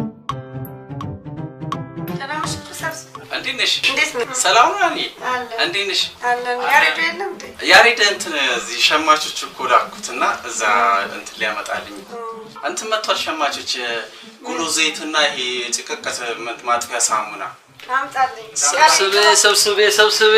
ደህና ነሽ? ሰብስ እንዴት ነሽ? እንዴት ነው? ሰላም ነው እኔ አለን እንዴት ነሽ? አለን። ያሬዱ የለም እንዴ? ያሬድ እንትን እዚህ ሸማቾች እኮ ላኩት እና እዛ እንትን ሊያመጣልኝ እንትን መጥቷል። ሸማቾች ጉሎ ዘይትና ይሄ ጭቅቀት ማጥፊያ ሳሙና አምጣልኝ። ሰብስቤ ሰብስቤ ሰብስቤ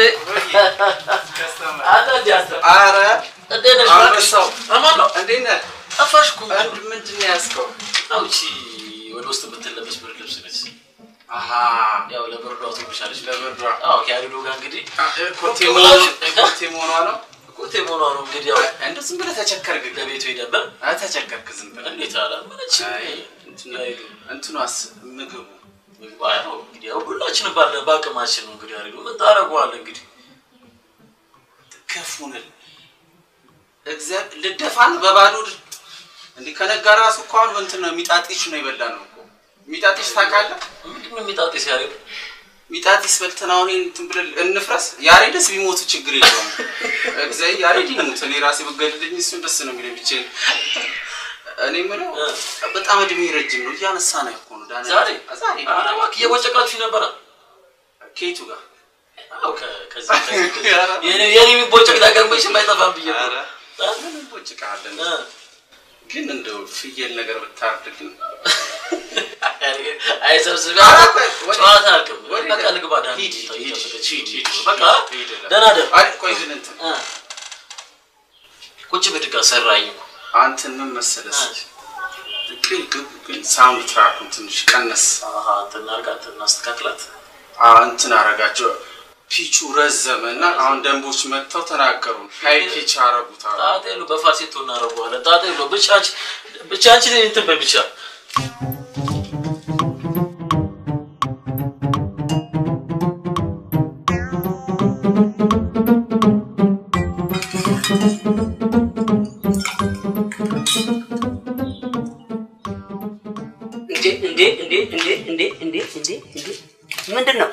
አረ እንዴት ነሽ? አንበሳው አማን ነው። እንዴት ነህ? ጠፋሽ እኮ። አንድ ምንድን ነው ያዝከው? አውቺ ወደ ውስጥ የምትለበስ ብርድ ልብስ ነች። አሀ ያው ለብርዷ ትብሻለች። ለብርዷ አዎ ከያሪዶ ጋር እንግዲህ ኮቴ መሆኗ- ኮቴ መሆኗ ነው። ኮቴ መሆኗ ነው እንግዲህ ያው እንደው ዝም ብለህ ተቸከርክ። ለቤቱ ሄደበት አይ ተቸከርክ ዝም ብለህ እንዴት አላመነች እንትኗስ ምግቡ ምግቡ አይ ነው እንግዲህ ያው ሁላችንም ባለ በአቅማችን ነው እንግዲህ ያሪዶ ምን ታደርገዋለህ እንግዲህ ከፉንል እግዚአብሔር ልደፋን በባዶ ድ- እንዲህ ከነጋ ራሱ እኮ አሁን እንትን ነው ሚጣጢሽ ነው የበላ ነው እኮ ሚጣጢሽ ታውቃለህ? ምንድን ነው ሚጣጢስ ያሬድ? ሚጣጢስ በልተን አሁን ይሄን እንትን ብለን እንፍረስ። ያሬድስ ቢሞቱ ችግር የለውም። እግዚአብሔር ያሬድ ይሙት፣ እኔ ራሴ ብገድልኝ እሱን ደስ ነው የሚለኝ ብቻዬን። እኔ የምለው በጣም እድሜ ረጅም ነው እያነሳ ነው እኮ ነው ዳንኤል። ዛሬ ዛሬ ኧረ እባክህ እየቦጨቃችሁ ነበረ ከየቱ ጋር አዎ ከ- ከዚህ ከዚህ ከዚህ የኔ የኔ የሚቦጨቅ ነገር መቼም አይጠፋም ብዬ ነው። ኧረ ምን እንቦጭቃለን? ግን እንደው ፍየል ነገር ብታርድ ግን አይ ሰብስቤ ኧረ ቆይ፣ ወዴት? ጨዋታ አልቅም ወዴት? በቃ ልግባ ዳን ሂድ፣ ሂድ፣ ሂድ፣ ሂድ፣ ሂድ። በቃ ሂድ እላለሁ። ደህና ደር አይ ቆይ ግን እንትን ቁጭ ብድጋ ሰራኝ እኮ አንተን ምን መሰለህ ግን ግን ግን ሳውንድ ትራኩን ትንሽ ቀነስ አሃ እንትን እናድርጋት እናስተካክላት አ እንትን አረጋቸው ፒቹ ረዘመ እና አሁን ደንቦች መጥተው ተናገሩ ሀይ ፒች አረጉት አሉ። ጣጣ የለው በፋሴቶ እናደርገዋለን ጣጣ የለው ብቻ አንቺ ብቻ አንቺ እንትን በይ ብቻ እንዴ እንዴ እንዴ እንዴ እንዴ እንዴ እንዴ እንዴ ምንድን ነው?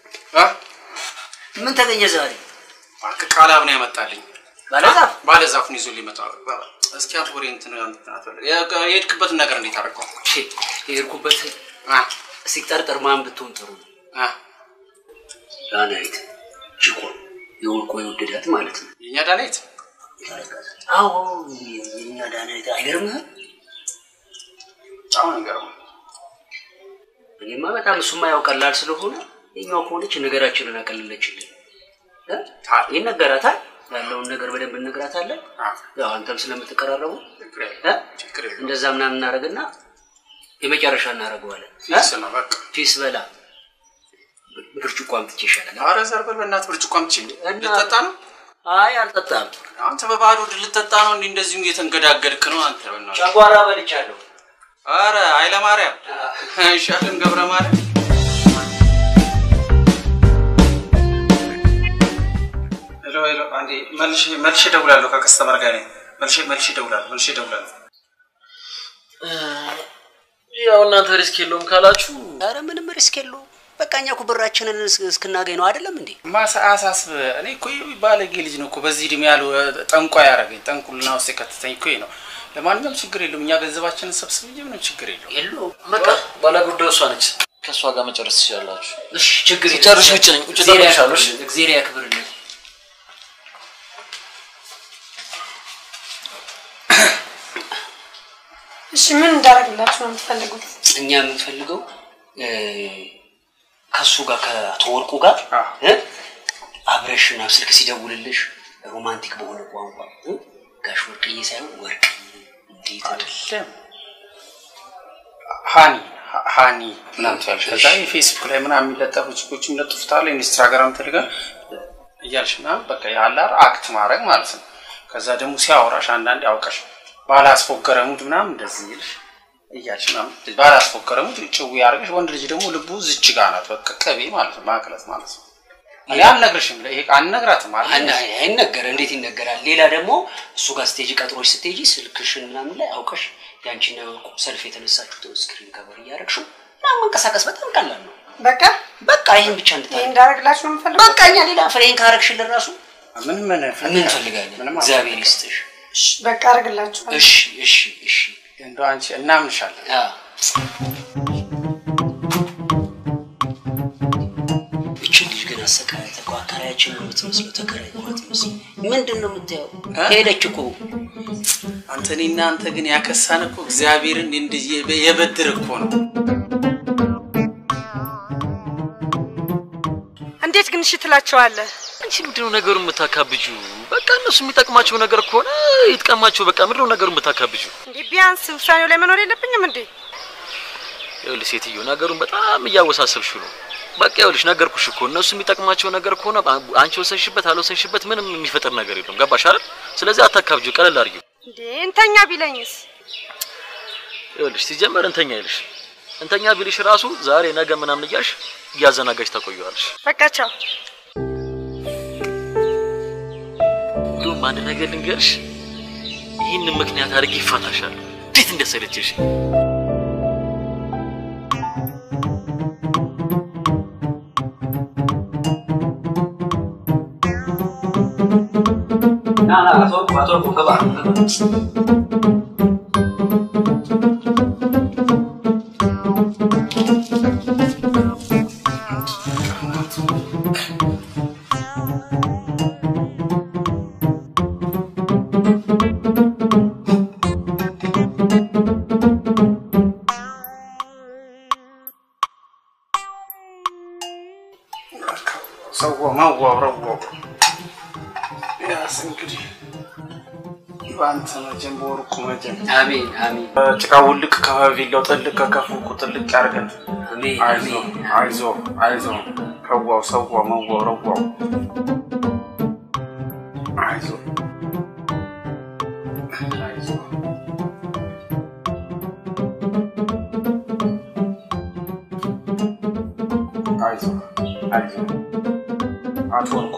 ምን ተገኘ ዛሬ? እባክህ ቃላብ ነው ያመጣልኝ። ባለዛፍ ባለዛፉን ይዞ ሊመጣ እስኪ አንተ ወሬ እንትን እንትን አትበል። የ- የሄድክበትን ነገር እንዴት አደረገው? የሄድኩበት ሲጠርጠር ማን ብትሆን ጥሩ ነው? ዳናይት ችኮ የወርቆ የወደዳት ማለት ነው። የእኛ ዳናይት አዎ የኛ ዳናይት አይገርምህም? በጣም ነው የሚገርመው። እኔማ በጣም እሱማ ያው ቀላል ስለሆነ የኛው ከሆነች ነገራችንን አቀለለችልን። እ? ይነገራታል ያለውን ነገር በደንብ እነግራታለን። ያው አንተም ስለምትቀራረቡ እ? እንደዛ ምናምን እናደርግና የመጨረሻ እናደርገዋለን። ፊስ ነው በቃ። ፊስ በላ ብርጭቆ አምጥቼ ይሻላል። ኧረ ዘርበል በእናትህ ብርጭቆ አምጥቼ ልጠጣ ነው? አይ አልጠጣም። አንተ በባዶ ሆድ ልጠጣ ነው እንዲህ እንደዚሁ እየተንገዳገድክ ነው አንተ በእናትህ። ጨጓራ በልቻለሁ። ኧረ ኃይለ ማርያም አይሻልም ገብረ ማርያም ሄሎ ሄሎ፣ አንዴ መልሼ መልሼ እደውላለሁ። ከከስተመር ጋር ነኝ። መልሼ መልሼ እደውላለሁ። መልሼ እደውላለሁ። ያው እናንተ ሪስክ የለውም ካላችሁ ኧረ ምንም ሪስክ የለውም። በቃ እኛ እኮ ብራችንን እስ- እስክናገኝ ነው አይደለም እንዴ? ማሳ አሳስብ እኔ እኮ ይህ ባለጌ ልጅ ነው እኮ በዚህ እድሜ ያሉ ጠንቋ ያደረገኝ ጠንቁልና ውስጥ የከተተኝ እኮ ይሄ ነው። ለማንኛውም ችግር የለውም። እኛ ገንዘባችንን ሰብስብ እንጂ ምንም ችግር የለውም። የለውም። በቃ ባለጉዳዩ እሷ ነች። ከእሷ ጋር መጨረስ ትችላላችሁ። እሺ ችግር የለም። ሲጨርሽ ውጭ ነኝ። ውጭ እግዚአብሔር እጠብቅሻለሁ። እሺ? ያክብርልን፣ እግዚአብሔር ያክብርልን። እሺ ምን እንዳደረግላችሁ ነው የምትፈልጉት? እኛ የምንፈልገው እ፣ ከእሱ ጋር ከአቶ ወርቁ ጋር እ፣ አብረሽ ና ስልክ ሲደውልልሽ ሮማንቲክ በሆነ ቋንቋ እ፣ ጋሽ ወርቅዬ ሳይሆን ወርቅዬ እንዴት አይደለም ሃኒ ሀ- ሃኒ ምናምን ትያለሽ። ከዛ የፌስቡክ ላይ ምናምን የሚለጠፉ ችኮች የሚለጥፉታል ኢንስታግራም ቴሌግራም እያልሽ ምናምን በቃ ያላር አክት ማድረግ ማለት ነው። ከዛ ደግሞ ሲያወራሽ አንዳንዴ አውቀሽ ባላስፎገረ ሙድ ምናምን እንደዚህ ይልሽ እያልሽ ምናምን ባላስፎገረ ሙድ ጭው ያደርገሽ። ወንድ ልጅ ደግሞ ልቡ ዝች ጋ ናት። በቃ ቅቤ ማለት ነው ማቅለጥ ማለት ነው። እኔ አልነግርሽም፣ ይሄ አልነግራትም አለ አና አይነገር እንዴት ይነገራል? ሌላ ደግሞ እሱ ጋር ስቴጅ ቀጥሮች ስትሄጂ ስልክሽን ምናምን ላይ አውቀሽ ያንቺን የወርቁ ሰልፍ የተነሳችሁትን ስክሪን ከበር እያደረግሽው ምናምን መንቀሳቀስ በጣም ቀላል ነው። በቃ በቃ ይህን ብቻ ይሄ እንድታደርግ እንዳደረግላችሁ ነው የምፈልጉት? በቃ እኛ ሌላ ፍሬን ካረግሽልን ራሱ ምን ምን ምን እንፈልጋለን? እግዚአብሔር ይስጥሽ። እሺ በቃ አደርግላችኋለሁ። እሺ እሺ እሺ እንደው አንቺ እናምንሻለን። እችን ልጅ ግን አሰቃያት እኮ አከራያችን ነው የምትመስለው፣ ተከራይ ነው የምትመስለው። ምንድን ነው የምታየው? ሄደች እኮ አንተ እኔና አንተ ግን ያከሳን እኮ እግዚአብሔርን እንዲህ የበ- የበድር እኮ ነው። እንዴት ግን እሺ ትላቸዋለህ? አንቺ ምንድነው ነገሩ የምታካብጁ? በቃ እነሱ የሚጠቅማቸው ነገር ከሆነ ይጥቀማቸው። በቃ ምንድነው ነገሩ የምታካብጁ? እንዴ ቢያንስ ውሳኔው ላይ መኖር የለብኝም እንዴ? ይኸውልሽ ሴትዮ ነገሩን በጣም እያወሳሰብሽው ነው። በቃ ይኸውልሽ ነገርኩሽ እኮ እነሱ የሚጠቅማቸው ነገር ከሆነ አንቺ ወሰንሽበት አልወሰንሽበት ምንም የሚፈጥር ነገር የለም። ገባሽ አይደል? ስለዚህ አታካብጁ፣ ቀለል አድርጊው። እንዴ እንተኛ ቢለኝስ? ይኸውልሽ ሲጀመር እንተኛ ይልሽ እንተኛ ቢልሽ ራሱ ዛሬ ነገ ምናምን እያልሽ እያዘናጋሽ ታቆየዋለሽ። በቃ ቻው። እንዲሁም አንድ ነገር ልንገርሽ፣ ይህንን ምክንያት አድርጌ ይፋታሻል። እንዴት እንደሰለችሽ ና ና አቶ ወርቁ አቶ ወርቁ ግባ ግባ። ሰው መዋውረው ያስ እንግዲህ በአንተ መጀን በወርቁ መጀን አሜን አሜን ጭቃ ውልቅ ከቪላው ጥልቅ ከከፉ ጥልቅ ያርገን። አሜን አይዞ አይዞ አይዞ ከዋው ሰዋው መዋው ረዋው አይዞ አይዞ አይዞ አይዞ አቶ ወርቁ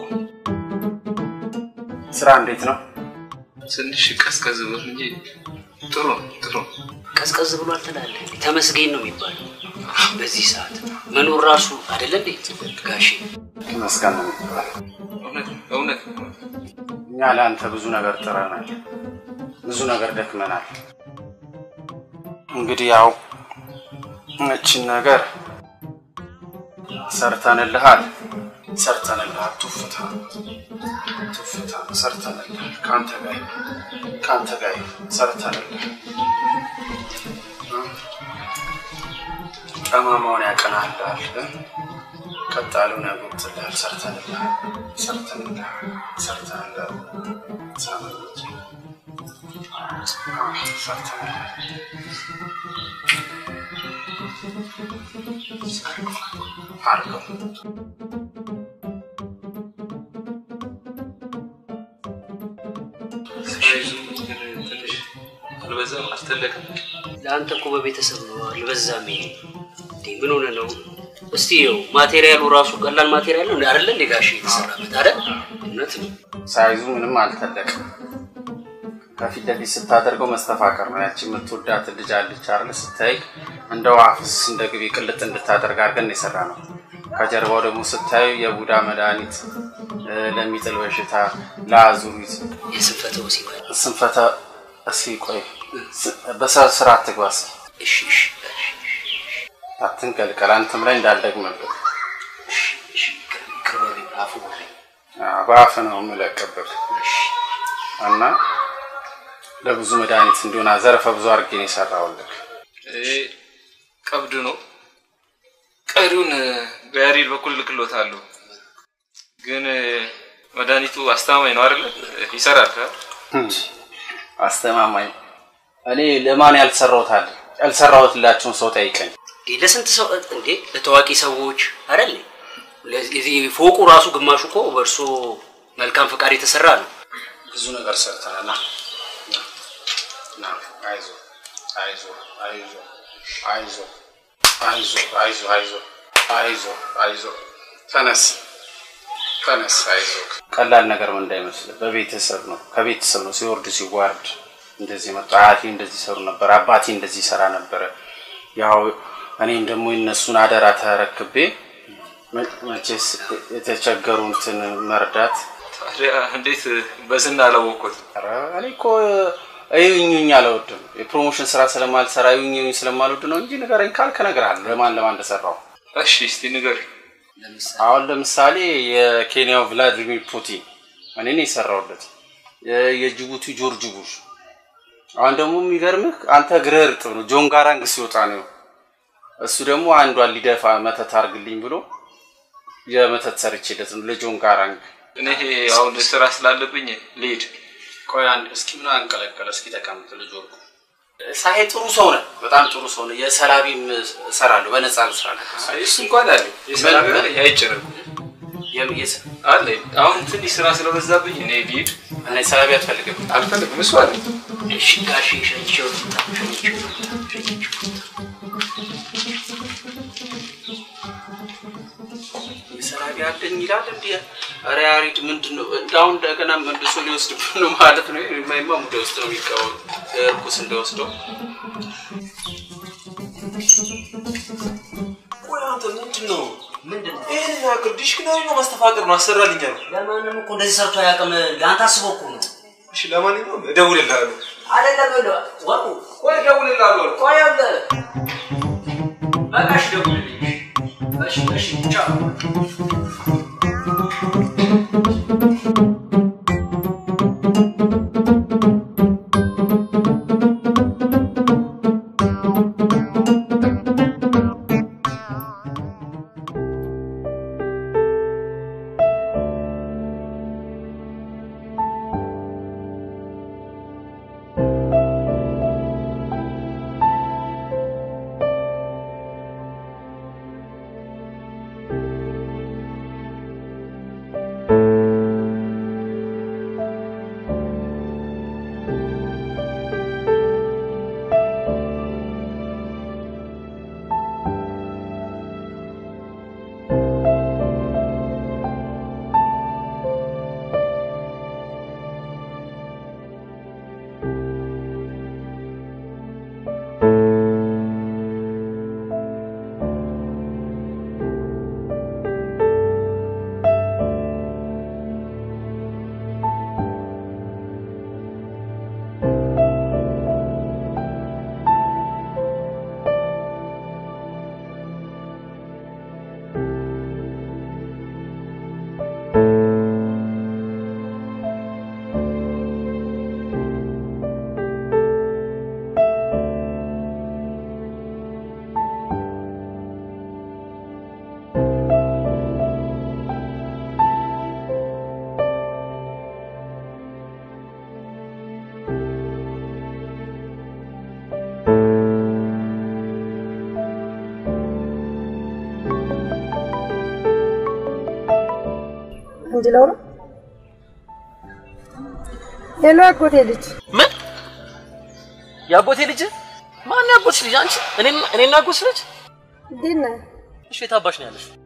ስራ እንዴት ነው? ትንሽ ቀዝቀዝ ብሎ እንጂ ጥሩ ነው፣ ጥሩ ነው። ቀዝቀዝ ብሏል ትላለህ። ተመስገን ነው የሚባለው በዚህ ሰዓት መኖር ራሱ አይደለ እንዴ ጋሼ? መስገን ነው የሚባለው። እውነት እውነት እኛ ለአንተ ብዙ ነገር ጥረናል፣ ብዙ ነገር ደክመናል። እንግዲህ ያው እችን ነገር ሰርተንልሃል፣ ሰርተንልሃል። ቱፍታ ቱፍታ ሰርተንልሃል። ከአንተ ጋር ይሁን፣ ከአንተ ጋር ይሁን፣ ሰርተንልሃል። ጠማማውን ያቀናልሃል፣ ቀጣሉን ያጎብትልሃል። ሰርተንልሃል፣ ሰርተንልሃል፣ ሰርተንልሃል። ሳምንት ሳይዙ ግን ትንሽ አልበዛም? አልተለቀም? ለአንተ እኮ በቤተሰብ ነው አልበዛም። ይሄ እንዴ ምን ሆነ ነው? እስቲ ይኸው ማቴሪያሉ ራሱ ቀላል ማቴሪያል ነው አይደለ? እንደ ጋሽ የተሰራበት አይደል? እውነት ነው። ሳይዙ ምንም አልተለቅም። ከፊት ለፊት ስታደርገው መስተፋቀር ነው። ያቺ የምትወዳት ልጅ አለች አይደል? ስታይ እንደ ዋፍስ እንደ ግቢ ቅልጥ እንድታደርግ አድርገን የሰራ ነው። ከጀርባው ደግሞ ስታዩ የቡዳ መድኃኒት እ፣ ለሚጥል በሽታ፣ ለአዙሪት፣ የስንፈተ ወሲብ ስንፈተ እስኪ ቆይ ስ- በስራ አትግባ እስኪ እሺ እሺ አትንቀልቀል። አንተም ላይ እንዳልደግምብህ ይቅር በለኝ፣ አፉ በለኝ። አዎ፣ በአፍ ነው የምለቅብህ እና ለብዙ መድኃኒት እንዲሆን ዘርፈ ብዙ አድርጌ ነው የሰራሁልህ። ይሄ ቀብድ ነው። ቀሪውን በያሬድ በኩል ልክሎታለሁ። ግን መድኃኒቱ አስተማማኝ ነው አይደለ? ይሰራል ካ አስተማማኝ እኔ ለማን ያልሰራሁት አለ ያልሰራሁትላቸውን ሰው ጠይቀኝ። እንዴ ለስንት ሰው እንዴ ለታዋቂ ሰዎች አይደል? ለዚህ ፎቁ ራሱ ግማሹ እኮ በእርሶ መልካም ፈቃድ የተሰራ ነው። ብዙ ነገር ሰርተናል። ና ና፣ አይዞህ አይዞህ አይዞህ አይዞህ አይዞህ አይዞህ አይዞህ አይዞህ አይዞህ ተነስ ተነስ አይዞህ። ቀላል ነገር ምን እንዳይመስልህ በቤተሰብ ነው ከቤተሰብ ነው ሲወርድ ሲዋርድ እንደዚህ መጣ። አያቴ እንደዚህ ሰሩ ነበር፣ አባቴ እንደዚህ ይሰራ ነበረ። ያው እኔም ደግሞ የነሱን አደራ ተረክቤ መ- መቼስ የተቸገሩትን መርዳት ታዲያ እንዴት በዝና አላወቅኩት? ኧረ እኔ እኮ እዩኝኝ አልወድም። የፕሮሞሽን ስራ ስለማልሰራ እዩኝኝ ስለማልወድ ነው እንጂ ንገረኝ ካልክ እነግርሃለሁ ለማን ለማን እንደሰራው። እሺ እስቲ ንገር። አሁን ለምሳሌ የኬንያው ቭላዲሚር ፑቲን እኔ ነው የሰራሁለት። የ- የጅቡቲ ጆርጅ ቡሽ። አሁን ደግሞ የሚገርምህ አንተ እግርህ እርጥብ ነው። ጆን ጋራንግ ሲወጣ ነው እሱ ደግሞ አንዷን ሊደፋ መተት አርግልኝ ብሎ የመተት ሰርቼለት ነው ለጆን ጋራንግ። እኔ ይሄ አሁን ስራ ስላለብኝ ልሄድ። ቆይ አንድ እስኪ ምን አንቀለቀለ? እስኪ ተቀምጥ ልጅ ወርቁ። ሳሄ ጥሩ ሰው ነህ፣ በጣም ጥሩ ሰው ነህ። የሰላቢም እሰራለሁ በነፃ ልስራ ነህ። እሱ እንኳን አለ የሰራ ነገር አይጨነቁ አለ። አሁን ትንሽ ስራ ስለበዛብኝ እኔ ልሂድ። እና ሰላቢ አትፈልግም? አልፈልግም። እሱ አለ እሺ ጋሽ ሸኝቼው ልምጣ፣ ሸኝቼው ሸኝቼው ሰላቢ አለኝ ይላል እንዲ ኧረ ያሬድ ምንድን ነው እንዳሁን እንደገና መልሶ ሊወስድብህ ነው ማለት ነው። የማይማ ሙደ ውስጥ ነው የሚቃወም እርኩስ እንደወስደው ቆይ አንተ ምንድን ነው ምንድን ነው ይህን ያክል ዲሽክናሪ ነው ማስተፋቀር ነው አሰራልኛል። ለማንም እኮ እንደዚህ ሰርቶ አያውቅም። ለአንተ አስቦ እኮ ነው። እሺ ለማንኛውም እደውልልሃለሁ። አይደለም ይኸውልህ፣ ወርቁ ቆይ እደውልልሃለሁ። ቆይ ይኸውልህ፣ በቃ እሺ ደውልልኝ። እሺ እሺ ቻው። Thank እንዲለው ነው። ሄሎ አጎቴ ልጅ ምን የአጎቴ ልጅ? ማን ያጎትሽ ልጅ? አንቺ? እኔና እኔና አጎትሽ ልጅ? እንዴት ነህ? እሺ የት አባሽ ነው ያለሽው?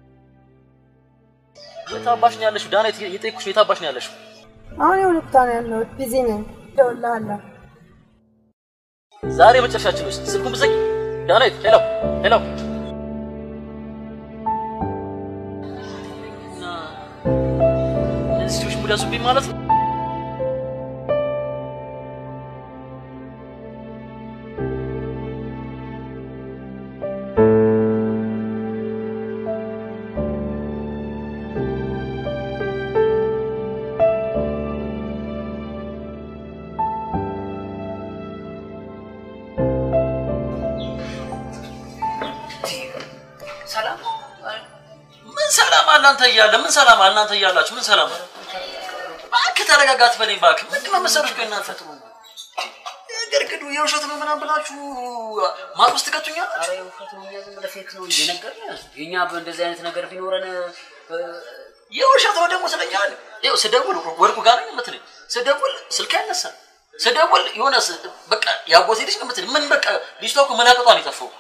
የት አባሽ ነው ያለሽው? ዳና የጠየኩሽ የት አባሽ ነው ያለሽው? አሁን የሆነ ቦታ ነው ያለሁት። ቢዚ ነኝ። እደውልልሃለሁ። ዛሬ መጨረሻችን ውስጥ ስልኩን ብዘጊ። ዳናይት ሄሎ ሄሎ። እና እነዚህ ልጆች ሙድ ያዙብኝ ማለት ነው። ሰላም ምን ሰላም አለ አንተ እያለ ምን ሰላም አለ እናንተ እያላችሁ ምን ሰላም አለ? እባክህ ተረጋጋ አትበለኝ እባክህ። ምንድን ነው መሰሎች ቆይ እናንተ ግርግዱ የውሸት ነው ምናምን ብላችሁ ማቅ ውስጥ ትከቱኛላችሁ። ኧረ የውሸት ነው፣ እኛ ዝም ብለህ ፌክ ነው እንጂ ነገርን የኛ እንደዚህ አይነት ነገር ቢኖረን የውሸት ነው ደግሞ ስለኛል። ይኸው ስደውል ወርቁ ጋር ነው የምትለኝ፣ ስደውል ስልክ አይነሳም፣ ስደውል የሆነ ስ- በቃ ያጎቴ ልጅ ነው የምትለኝ። ምን በቃ ልጅቷ እኮ መላቀጧን የጠፋው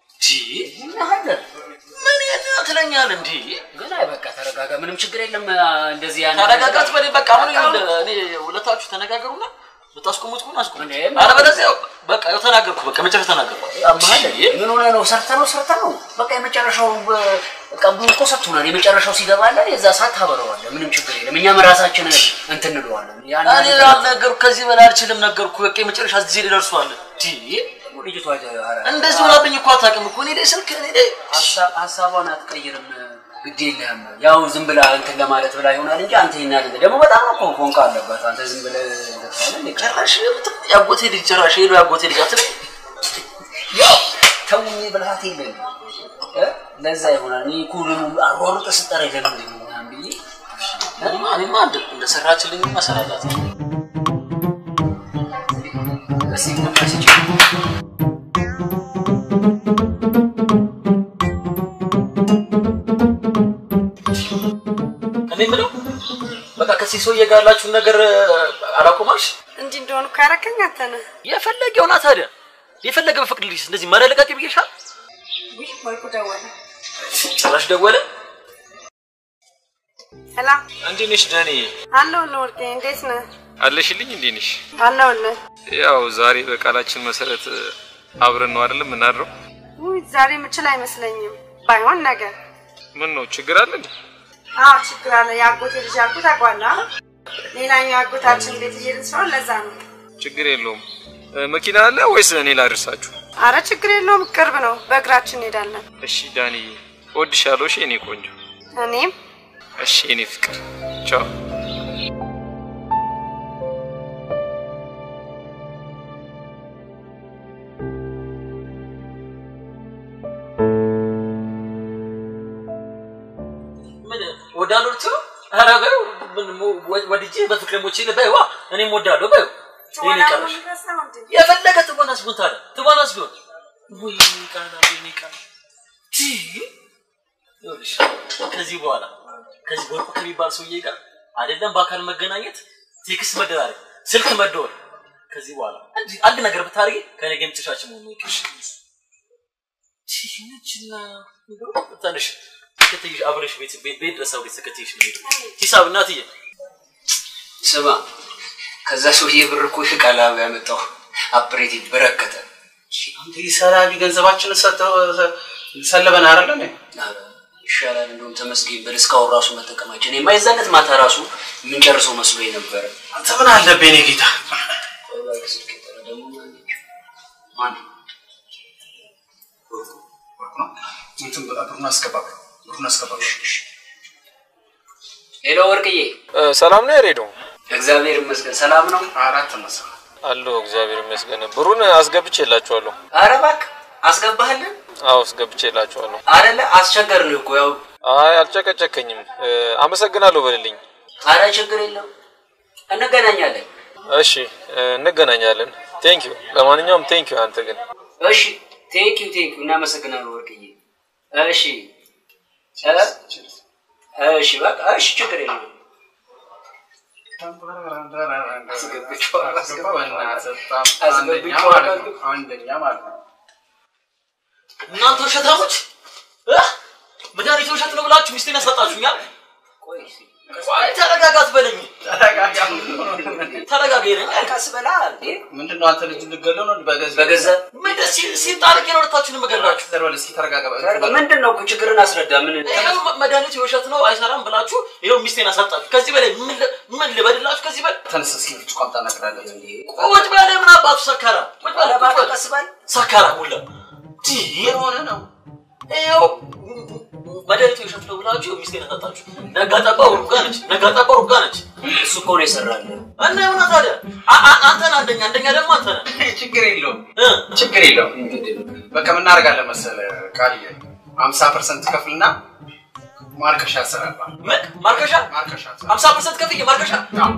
ምን የት ትለኛል እንዲ ግን አይ በቃ ተረጋጋ፣ ምንም ችግር የለም። እንደዚህ ያን ተረጋጋት በለኝ በቃ አሁን ይኸውልህ እኔ ሁለታችሁ ተነጋገሩና ብታስቆሙት ከሆነ አስቆሙ። አለበለዚያ በቃ ያው ተናገርኩ፣ በቃ መጨረሻ ተናገርኩ። አማለ ምን ሆነ ነው? ሰርተ ነው ሰርተ ነው በቃ የመጨረሻው በቃ ብዙ እኮ ሰጥቶናል። የመጨረሻው ሲገባለን የዛ ሰዓት ታበረዋለህ። ምንም ችግር የለም። እኛም ራሳችን እንትን እንለዋለን። ያን እኔ አልነገርኩ፣ ከዚህ በላይ አልችልም ነገርኩ። በቃ የመጨረሻ ጊዜ ደርሷል። ልጅቷ እንደዚህ ሆናብኝ እኮ አታውቅም እኮ እኔ ላይ ስልክ እኔ ላይ ሀሳቧን አትቀይርም። ግድ የለህም ያው ዝም ብላ እንትን ለማለት ብላ ይሆናል እንጂ አንተ ይና ደግሞ በጣም እኮ ፎንቃ አለባት። አንተ ዝም ብለህ ጭራሽ ያጎቴ ልጅ ጭራሽ ሄዶ ያጎቴ ልጅ አትለኝ። ያው ተውኝ ብልሃት የለም እ ለዛ ይሆናል። እኔ እኮ ደግሞ አሯሩጠ ስጠራ ለምንድን ነው ምናምን ብዬ እኔማ እኔማ እንደ- እንደሰራችልኝ መሰራላት እስኪ ቡና ስጪ። እኔ የምለው በቃ ከዚህ ሰውዬ ጋር ያላችሁን ነገር አላቆማልሽ? እንዲህ እንደሆኑ እኮ ያረከኝ አንተ ነህ። የፈለገ ይሆና ታዲያ የፈለገ በፍቅድልሽ እንደዚህ መረለቃቂ ብዬሻል። ውይ ወርቁ ደወለ። ጭራሽ ደወለ። ሰላም እንዴት ነሽ ዳኒ? አለሁልህ ወርቄ፣ እንዴት ነህ? አለሽልኝ? እንዴት ነሽ? አለሁልህ። ያው ዛሬ በቃላችን መሰረት አብረን ነው አይደለም የምናድረው? ውይ ዛሬ የምችል አይመስለኝም። ባይሆን ነገ። ምን ነው ችግር አለ እንዴ? አዎ ችግር አለ። የአጎቴ ልጅ ያልኩት ታውቀዋለህ አይደል? ሌላኛው አጎታችን ቤት እየሄድን ስለሆነ ለዛ ነው። ችግር የለውም። እ፣ መኪና አለ ወይስ እኔ ላድርሳችሁ? አረ ችግር የለውም፣ ቅርብ ነው። በእግራችን እንሄዳለን። እሺ ዳኒ፣ እወድሻለሁ። እሺ የኔ ቆንጆ። እኔም እሺ የኔ ፍቅር። ቻው። ምን ወዳለሁ ልትሉ? ኧረ በይው ምን ሞ- ወ- ወድጄ በፍቅር ሞቼ በይዋ እኔም ወዳለሁ በይው። ይሄን ይቀርሽ የፈለገ ትወናስ ቢሆን ታዲያ ትወናስ ቢሆን ወይ ቃና ወይ ቃና ቲ ይኸውልሽ ከዚህ በኋላ ከዚህ ወርቁ ከሚባል ሰውዬ ጋር አይደለም በአካል መገናኘት፣ ቴክስት መደራረግ፣ ስልክ መደወል ከዚህ በኋላ አንድ አንድ ነገር ብታደርጊ ከኔ ጋር የምትሻችን መሆኑ ይቅርሽ። ይህችና ትንሽ ተከትይሽ አብረሽ ቤት ቤት ቤት ድረስ አብረሽ ተከትይሽ ነው የምሄደው። ሂሳብ እናትዬ ስማ ከዛ ሰውዬ ብር እኮ ቃላብ ያመጣው አፕሬቲቭ በረከተ አንተ ሰላቢ ገንዘባችንን ሰጥተው ሰለበን አይደለ እንዴ? ኧረ ይሻላል እንደውም ተመስገን በል እስካሁን ራሱ መጠቀማችን የማይዛነት ማታ ራሱ የምንጨርሰው መስሎ ነበረ። አንተ ምን አለብህ የኔ ጌታ? እንትን ብሩን አስገባ፣ ብሩን አስገባ። ሄሎ ወርቅዬ፣ ሰላም ነው ያሬዶ? እግዚአብሔር ይመስገን ሰላም ነው። አራት መሰ አለሁ እግዚአብሔር ይመስገን። ብሩን አስገብቼላችኋለሁ። ኧረ እባክህ አስገባህልን አዎ አስገብቼላችኋለሁ። አይደለ? አስቸገርን እኮ ያው። አይ አልጨቀጨከኝም። እ፣ አመሰግናለሁ በልልኝ። ኧረ ችግር የለም እንገናኛለን። እሺ እ፣ እንገናኛለን። ቴንክ ዩ። ለማንኛውም ቴንክ ዩ። አንተ ግን እሺ ቴንክ ዩ ቴንክ ዩ እናመሰግናለን ወርቅዬ። እሺ እ? እሺ በቃ እሺ፣ ችግር የለም። አንደኛ ማለት ነው። እናንተ ውሸታሞች እ? መድኃኒት ውሸት ነው ብላችሁ ሚስቴን ያሳጣችሁኛል። ቆይ ተረጋጋት በለኝ። ተረጋጋ ይለኝ። ቀስ በላ እንዴ። ምንድን ነው አንተ ልጅ ልገለው ነው በገዛ በገዛ ምን ደስ ሲል ሲጣልቅ ነው ሁለታችሁን የምገድላችሁ። ዘርበል እስኪ ተረጋጋ። ምንድን ነው ችግርን አስረዳ። ምን ይኸው መ- መድኃኒቱ የውሸት ነው አይሰራም ብላችሁ ይኸው ሚስቴን አሳጣችሁ። ከዚህ በላይ ምን ል- ምን ልበድላችሁ? ከዚህ በላይ ተነስ እስኪ ብርጭቆ አምጣ እናቅዳለን። ቁጭ በለ። ምን አባቱ ሰካራ ቁጭ በለ፣ ቁጭ በለ። ቀስ በል ሰካራ ሁላ የሆነ ነው ይኸው መድኃኒቱ የውሸት ነው ብላችሁ ሚስቴን አሳጣችሁ። ነጋ ጠባ ሩጋ ነች፣ ነጋ ጠባ ሩጋ ነች። እሱ እኮ ነው የሰራልን። እና የሆነ ታዲያ አ- አ- አንተን አንደኛ አንደኛ ደግሞ አንተ ነህ። ችግር የለውም ችግር የለውም። በቃ ምን እናደርጋለን መሰለህ ቃልዬ ሀምሳ ፐርሰንት ከፍልና ማርከሻ ያሰራባል። ምን ማርከሻ? ማርከሻ ሀምሳ ፐርሰንት ከፍዬ ማርከሻ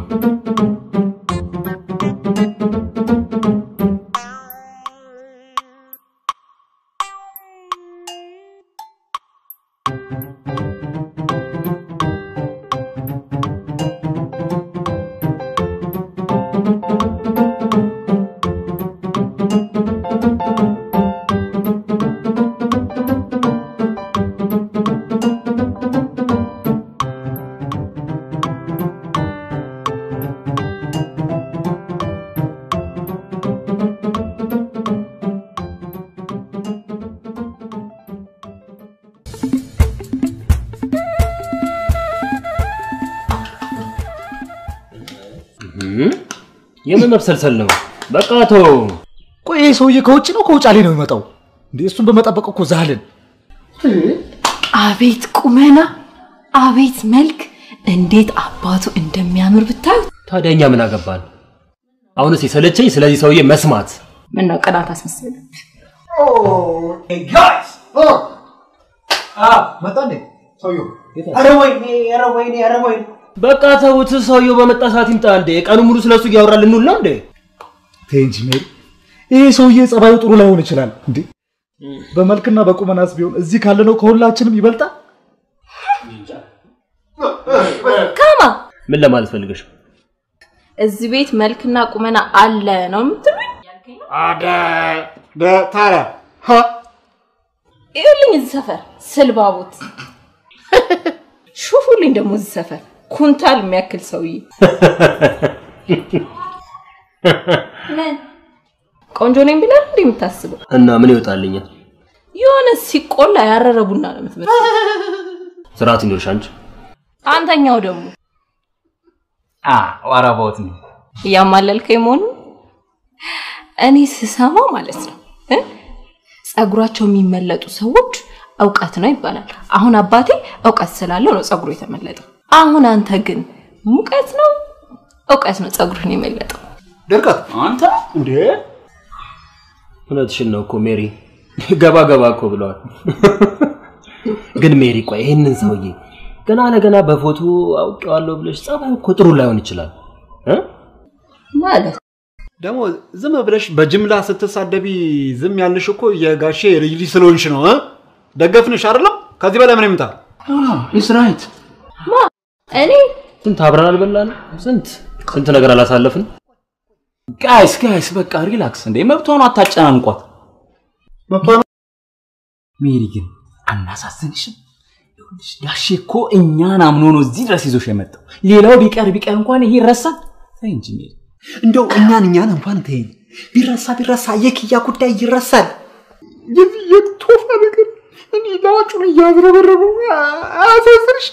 የምን መብሰልሰል ነው? በቃ ተው። ቆይ ይሄ ሰውዬ ከውጭ ነው ከውጫሌ ነው የሚመጣው እንዴ? እሱን በመጠበቅ እኮ ዛልን። አቤት ቁመና፣ አቤት መልክ፣ እንዴት አባቱ እንደሚያምር ብታዩት። ታዲያ እኛ ምን አገባን? አሁንስ የሰለቸኝ ስለዚህ ሰውዬ መስማት። ምን ነው ቅናት አስመሰለ? መጣ እንዴ ሰውዬው? ኧረ ወይኔ፣ ኧረ ወይኔ፣ ኧረ ወይኔ። በቃ ተውት። ሰውየው በመጣ ሰዓት ይምጣ እንዴ። ቀኑ ሙሉ ስለሱ እያወራ ልንውል ነው እንዴ? ተይ እንጂ ሜሪ፣ ይሄ ሰውዬ ጸባዩ ጥሩ ላይሆን ይችላል እንዴ። በመልክና በቁመናስ ቢሆን እዚህ ካለነው ከሁላችንም ይበልጣል። ካማ ምን ለማለት ፈልገሽ? እዚህ ቤት መልክና ቁመና አለ ነው የምትሉኝ? ታዲያ ይኸውልኝ እዚህ ሰፈር ስልባቦት ሹፉልኝ ደግሞ እዚህ ሰፈር ኩንታል የሚያክል ሰውዬ ምን ቆንጆ ነኝ ብለህ እንዴ የምታስበው? እና ምን ይወጣልኛል? የሆነ ሲቆላ ያረረ ቡና ነው የምትመስለው። ስርዓት ይኖርሽ አንቺ። አንተኛው ደግሞ ዋራቦት ነው እያማለልከኝ መሆኑ እኔ ስሰማ ማለት ነው እ? ጸጉራቸው የሚመለጡ ሰዎች እውቀት ነው ይባላል። አሁን አባቴ እውቀት ስላለው ነው ጸጉሩ የተመለጠው። አሁን አንተ ግን ሙቀት ነው እውቀት ነው ጸጉርን የመለጠው። ድርቀት አንተ እንዴ እውነትሽን ነው እኮ ሜሪ። ገባ ገባ እኮ ብለዋል። ግን ሜሪ ቆይ ይህንን ሰውዬ ገና ለገና በፎቶ አውቄዋለሁ ብለሽ ጸባዩ እኮ ጥሩ ላይሆን ይችላል እ? ማለት ደግሞ ዝም ብለሽ በጅምላ ስትሳደቢ ዝም ያልሽ እኮ የጋሼ ልጅ ልጅ ስለሆንሽ ነው እ? ደገፍንሽ አይደለም? ከዚህ በላይ ምን ይምጣ? ኢስ ራይት ማ እኔ ስንት አብረን አልበላን? ስንት ስንት ነገር አላሳለፍን? ጋይስ ጋይስ በቃ ሪላክስ እንዴ መብቷን አታጨናንቋት ሜሪ ግን አናሳዝንሽም ይኸውልሽ ጋሼ እኮ እኛን አምኖ ነው እዚህ ድረስ ይዞሽ የመጣው ሌላው ቢቀር ቢቀር እንኳን ይሄ ይረሳል ተይ እንጂ ሜሪ እንደው እኛን እኛን እንኳን ተይኝ። ቢረሳ ቢረሳ የክያ ጉዳይ ይረሳል። የዚህ የቶፋ ነገር እኔ ላጩን እያዝረበረበው አያሳዝንሽ?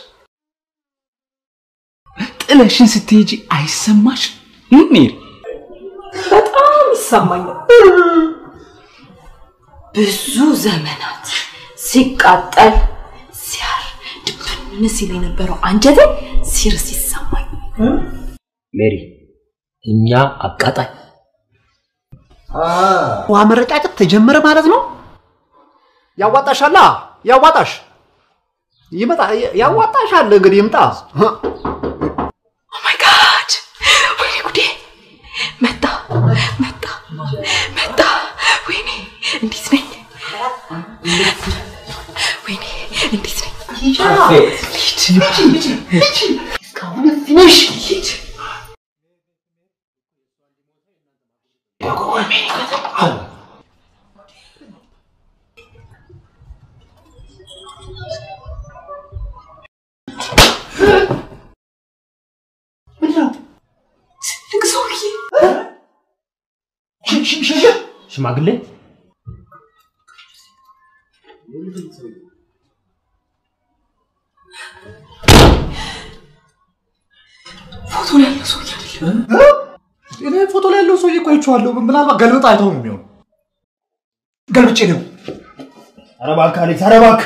ጥለሽን ስትሄጂ አይሰማሽ ሜሪ በጣም ይሰማኛል። ብዙ ዘመናት ሲቃጠል ሲያር ድብን ሲል የነበረው አንጀቴ ሲርስ ይሰማኝ። ሜሪ እኛ አቃጣይ ውሃ መረጫጨት ተጀመረ ማለት ነው። ያዋጣሻላ ያዋጣሽ ይመጣ ያዋጣሻል። እንግዲህ ይምጣ። ኦማይ ጋድ ወይኔ ጉዴ! መጣ መጣ መጣ! ወይኔ እንዴት ነኝ? ወይኔ እንዴት ነኝ? ሂጂ አቤት። ሂጂ ሂጂ ሂጂ እስካሁን እዚህ ነሽ ሂጂ ትልቅ ሰውዬ ሽማግሌ ፎቶ ላይ ያለው ሰውዬ አይደለም። እኔ ፎቶ ላይ ያለው ሰውዬ እኮ አይቼዋለሁ። ምናልባት ገልብጥ አይተው ነው የሚሆነው። ገልብጬ ነው። ኧረ እባክህ አሌክስ፣ ኧረ እባክህ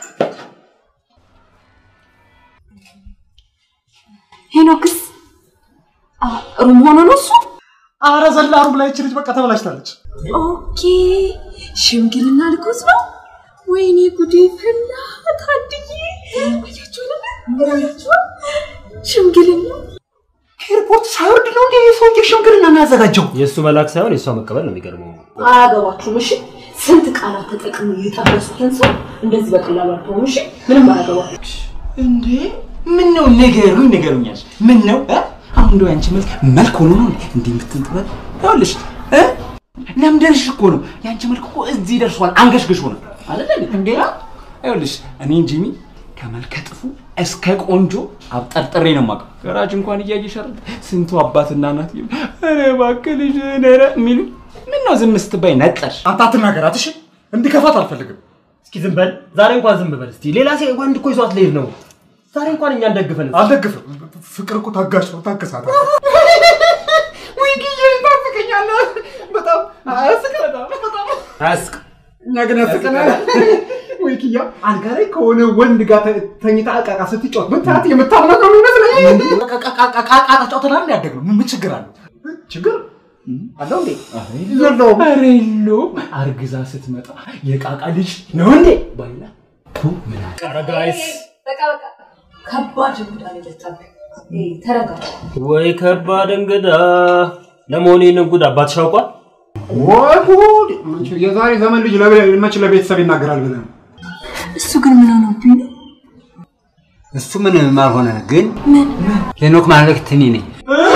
ሄኖክስ አ፣ ሩም ሆኖ ነው እሱ? ኧረ ዘላ ሩም ላይ ይቺ ልጅ በቃ ተበላሽታለች። ኦኬ ሽምግልና ልኮስ ነው። ወይኔ ጉዴ ፈላ። ታድዬ አያችሁ አይደለ? አያችሁ ሽምግልና ኤርፖርት ሳይወርድ ነው እንዴ ሰውዬ ሽምግልና የሚያዘጋጀው? የእሱ መላክ ሳይሆን የእሷ መቀበል ነው የሚገርመው። አያገባችሁም። እሺ ስንት ቃላት ተጠቅመው የጠበሱትን ሰው እንደዚህ በቀላሉ አልተውም። እሺ ምንም አያገባችሁ። እንዴ ምን ነው ንገሩኝ፣ ንገሩኛል። ምን ነው እ? አሁን እንደው ያንቺ መልክ መልክ ሆኖ ነው እንዴ የምትንጥበት? ይኸውልሽ እ ለምደርሽ እኮ ነው ያንቺ መልክ እኮ እዚህ ደርሷል። አንገሽግሽ ሆነ አይደል እንዴ? እንዴ ይኸውልሽ እኔን ጂሚ ከመልከ ጥፉ እስከ ቆንጆ አብጠርጥሬ ነው የማውቀው። ገራጅ እንኳን እያየሽ አይደል ስንቱ አባትና እናት ይሉ ኧረ እባክህ ልጅ ነረ የሚሉ ምን ነው ዝም ስትባይ ነጠርሽ? አንተ አትናገራት እሺ። እንዲከፋት አልፈልግም። እስኪ ዝም በል ዛሬ እንኳን ዝም በል እስቲ። ሌላ ሴ ወንድ እኮ ይዟት ልሄድ ነው። ዛሬ እንኳን እኛን ደግፈን እስኪ። አልደግፍም። ፍቅር እኮ ታጋሽ ነው። ታገሳት። ወይ ጊዜ ታፍቀኛለህ። በጣም አያስቅ። በጣም አያስቅ። እኛ ግን ያስቀናል። ወይ ኪያ አልጋ ላይ ከሆነ ወንድ ጋር ተ- ተኝታ ዕቃ ዕቃ ስትጫወት ብታያት የምታምነው ነው ይመስለኝ። ዕቃ ጫወተናል ያደግ ነው። ምን ችግር አለው? ችግር አለው እንዴ? የለውም። ኧረ የለውም። አርግዛ ስትመጣ የቃቃ ልጅ ነው እንዴ ባይላ ቱ ምን አለ? ኧረ ጋይስ በቃ በቃ ከባድ እንግዳ ነው የመጣብህ። ኤ፣ ተረጋጋ። ወይ ከባድ እንግዳ። ለመሆኑ ይህንን ጉድ አባትሽ አውቋል? ወይ ጉድ! የዛሬ ዘመን ልጅ ለቤ- መች ለቤተሰብ ይናገራል ብለህ ነው? እሱ ግን ምን ሆነብኝ ነው? እሱ ምንም አልሆነ፣ ግን ሄኖክ ማለት እኔ ነኝ።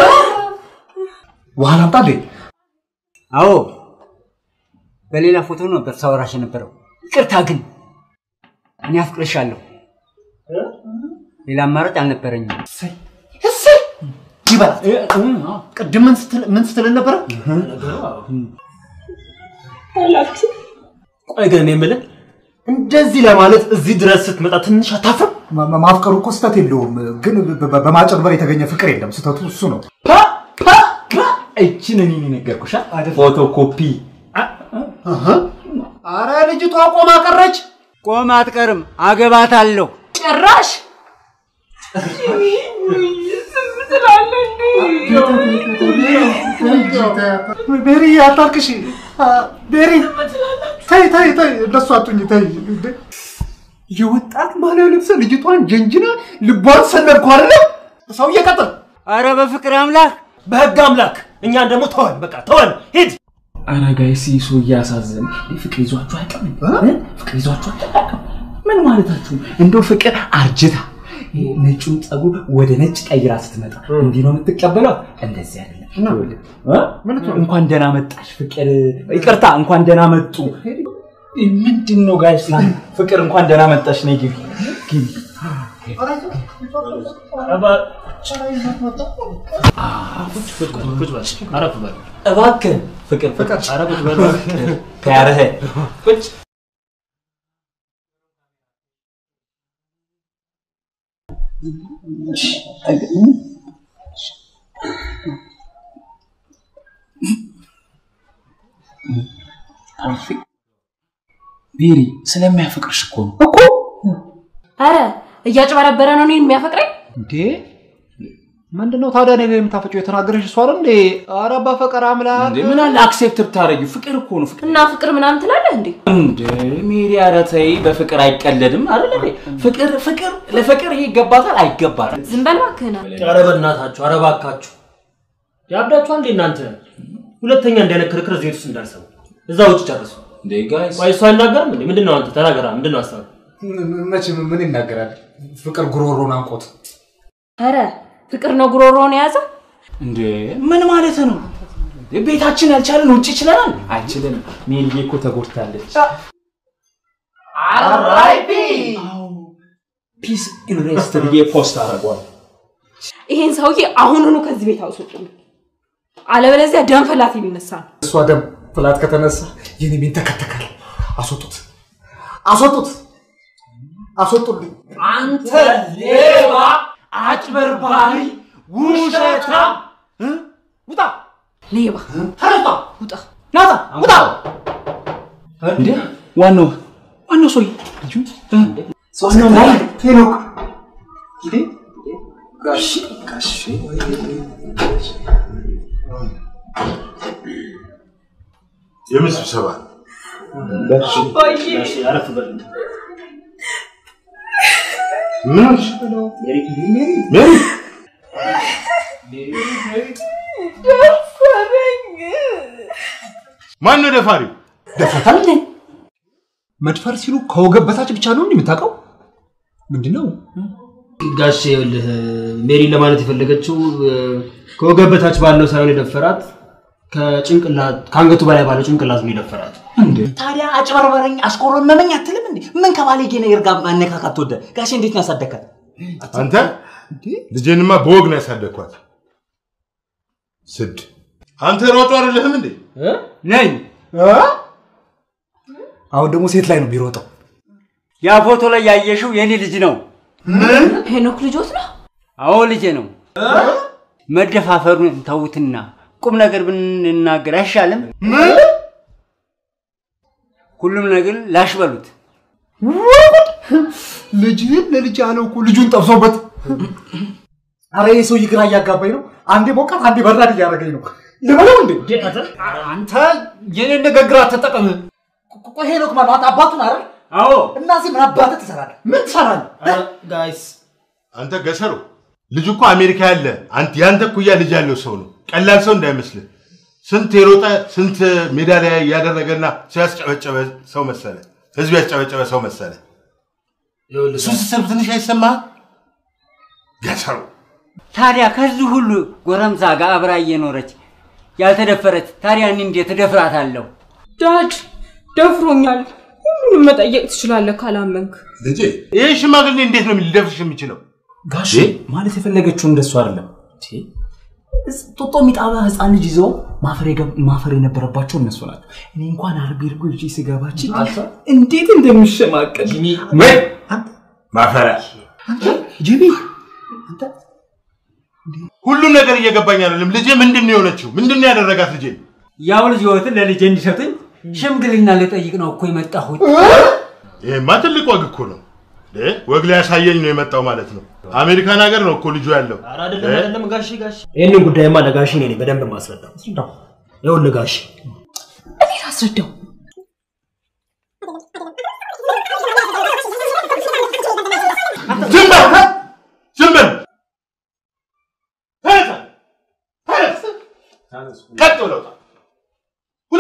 ውሃ ላምጣ እንዴ? አዎ፣ በሌላ ፎቶ ነበር ሳወራሽ የነበረው። ይቅርታ ግን እኔ አፍቅርሻለሁ። ሌላ አማራጭ አልነበረኝም። እሰይ ይበላት። ቅድም ምን ስትል ምን ስትል ነበረ? ቆይ ግን እኔ የምልህ እንደዚህ ለማለት እዚህ ድረስ ስትመጣ ትንሽ አታፍርም? ማ- ማ- ማፍቀሩ እኮ ስህተት የለውም፣ ግን በ- በ- በማጭበርበር የተገኘ ፍቅር የለም። ስህተቱ እሱ ነው። እችን እኔ ነገርኩሻ ፎቶ ኮፒ አረ ልጅቷ ቆማ ቀረች። ቆም አትቀርም፣ አገባታለሁ። ጭራሽ ቤሪ አታልቅሽ። ቤሪ ተይ ተይ ተይ፣ እንደሱ አቱኝ ተይ። እንዴ! የወጣት ባህላዊ ልብስ ልጅቷን ጀንጅና ልቧን ሰነድኩ አይደለ? ሰው እየቀጥል አረ በፍቅር አምላክ በህግ አምላክ እኛን ደግሞ ተወን፣ በቃ ተወን፣ ሂድ። አረ ጋይስ ይህ ሰው እያሳዘን ፍቅር ይዟችሁ አያውቅም? እ? ፍቅር ይዟችሁ አያውቅም? ምን ማለታችሁ? እንደው ፍቅር አርጅታ ይሄ ነጩን ፀጉር ወደ ነጭ ቀይራ ስትመጣ እንዲህ ነው የምትቀበለው? እንደዚህ አይደለም። ይኸውልህ፣ እ? እንኳን ደህና መጣሽ ፍቅር፣ ይቅርታ እንኳን ደህና መጡ። ምንድን ነው ጋይስ? ፍቅር እንኳን ደህና መጣሽ። ነይ ግቢ ግቢ። አረፍ በል እባክህ ፍቅር ፍቅር ኧረ ቁጭ በል ከያረህ ቁጭ ቤሪ ስለሚያፈቅርሽ እኮ ነው እኮ አረ እያጭበረበረ ነው እኔን የሚያፈቅረኝ። እንዴ ምንድነው ታዲያ እኔ ላይ የምታፈጪው? የተናገረሽ እሷ አይደል እንዴ? ኧረ በፈቀር አምላክ እንዴ ምን አለ አክሴፕት ብታረጊው ፍቅር እኮ ነው ፍቅር እና ፍቅር ምናምን ትላለህ እንዴ? እንደ ሜሪ ኧረ ተይ በፍቅር አይቀለድም አይደል እንዴ ፍቅር ፍቅር ለፍቅር ይሄ ይገባታል አይገባትም ዝም በል እባክህን። ኧረ በእናታችሁ፣ ኧረ እባካችሁ ያብዳችኋል እንዴ እናንተ? ሁለተኛ እንዳይነት ክርክር እዚህ ቤት ውስጥ እንዳልሰሙ እዛ ውጭ ጨርሱ። እንዴ ጋይስ ቆይ እሱ አይናገርም እንዴ? ምንድን ነው አንተ ተናገራ። ምንድን ነው ሀሳብ? መቼም ምን ይናገራል? ፍቅር ጉሮሮን አንቆት ኧረ ፍቅር ነው ጉሮሮውን የያዘው። እንዴ ምን ማለት ነው? ቤታችን ያልቻለን ውጭ ይችለናል? አይችልንም። ሜሪዬ እኮ ተጎድታለች። አራይፒ ፒስ ኢን ሬስት ብዬ ፖስት አደርገዋል። ይሄን ሰውዬ አሁኑኑ ከዚህ ቤት አውስጡኝ፣ አለበለዚያ ደም ፈላት የሚነሳ ነው። እሷ ደም ፍላት ከተነሳ የኔ ቤን ተከተካል። አስወጡት፣ አስወጡት፣ አስወጡልኝ። አንተ ሌባ፣ አጭበርባሪ፣ ውሸታም! ውጣ! ሌባ! ተነሳ! ውጣ! ናታ! ውጣ! እንዴ ዋናው ዋናው ሰውዬ ልጁ ዋናው ላይ ሄኖክ ጋሽ ጋሽ የምን ስብሰባ? አረፍ በል ምን ሆንሽ? ሜሪ ማን ነው ደፋሪው? ደፍረታል እንዴ? መድፈር ሲሉ ከወገብ በታች ብቻ ነው እንዴ የምታውቀው? ምንድን ነው? ጋሼ ይኸውልህ ሜሪን ለማለት የፈለገችው እ፣ ከወገብ በታች ባለው ሳይሆን የደፈራት ከጭንቅላት ከአንገቱ በላይ ባለው ጭንቅላት ነው የደፈራት። ታዲያ አጭበርበረኝ አስቆረመመኝ አትልም እንዴ? ምን ከባለጌ ነገር ጋር ማነካካት ትወደ? ጋሼ እንዴት ነው ያሳደግካት? አንተ ልጄንማ በወግ ነው ያሳደግኳት። ስድ አንተ ሮጦ አይደለህም እንዴ? ነኝ። አሁን ደግሞ ሴት ላይ ነው የሚሮጠው። ያ ፎቶ ላይ ያየሽው የኔ ልጅ ነው። ሄኖክ ልጆት ነው። አዎ ልጄ ነው። መደፋፈሩን ተውትና ቁም ነገር ብንናገር አይሻልም? ሁሉም ነገር ላሽ በሉት። ልጅህን ለልጅ ያለው እኮ ልጁን ጠብሶበት። አረ ይህ ሰውዬ ግራ እያጋባኝ ነው። አንዴ ሞቃት፣ አንዴ በራድ እያደረገኝ ነው። ልበለው እንዴ? አንተ የኔን ንግግር አትጠቀም። ቆይ ሄኖክ ማለት አንተ አባቱን አይደል? አዎ። እና እዚህ ምን አባትህ ትሰራለህ? ምን ትሰራለህ? ጋይስ አንተ ገሰሩ ልጁ እኮ አሜሪካ ያለ አንተ ያንተ እኩያ ልጅ ያለው ሰው ነው። ቀላል ሰው እንዳይመስልህ። ስንት የሮጠ ስንት ሜዳሊያ ያደረገና ሰው ያስጨበጨበ ሰው መሰለ። ህዝብ ያስጨበጨበ ሰው መሰለ። እሱ ስትሰብ ትንሽ አይሰማህም? ገሰሩ ታዲያ ከዚህ ሁሉ ጎረምሳ ጋር አብራ እየኖረች ያልተደፈረች ታዲያ እኔ እንዴት እደፍራታለሁ? ዳድ ደፍሮኛል። ሁሉንም መጠየቅ ትችላለህ ካላመንክ። ልጄ ይህ ሽማግሌ እንዴት ነው ሊደፍርሽ የሚችለው? ጋሼ ማለት የፈለገችው እንደሱ አይደለም። ጦጦ የሚጣባ ህፃን ልጅ ይዘው ማፈር የገብ- ማፈር የነበረባቸው እነሱ ናቸው። እኔ እንኳን አርቢ እርጎ ይዤ ስገባችን እንዴት እንደሚሸማቀል ማፈሪያ ጂቢ ሁሉም ነገር እየገባኝ አይደለም። ልጄ ምንድን ነው የሆነችው? ምንድን ነው ያደረጋት ልጄ? ያው ልጅ ህይወትን ለልጄ እንዲሰጡኝ ሽምግልና ልጠይቅ ነው እኮ የመጣሁት። ይሄማ ትልቅ ወግ እኮ ነው። እ? ወግ ሊያሳየኝ ነው የመጣው ማለት ነው። አሜሪካን ሀገር ነው እኮ ልጁ ያለው። አይደለም እ? አይደለም ጋሼ ጋሼ ይህንን ጉዳይማ ለጋሽ እኔ ነኝ በደንብ ማስረዳው። ይኸውልህ ጋሽ እኔ ላስረዳው። ዝም በል! ዝም በል! ተነሳ! ተነስ! ቀጥ ብለው ውጣ! ውጣ!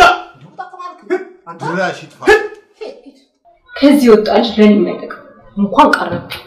ድራሽ ይጥፋ! ከዚህ ወጣ ልጅ ለኔ የማይጠቅም እንኳን ቀረብ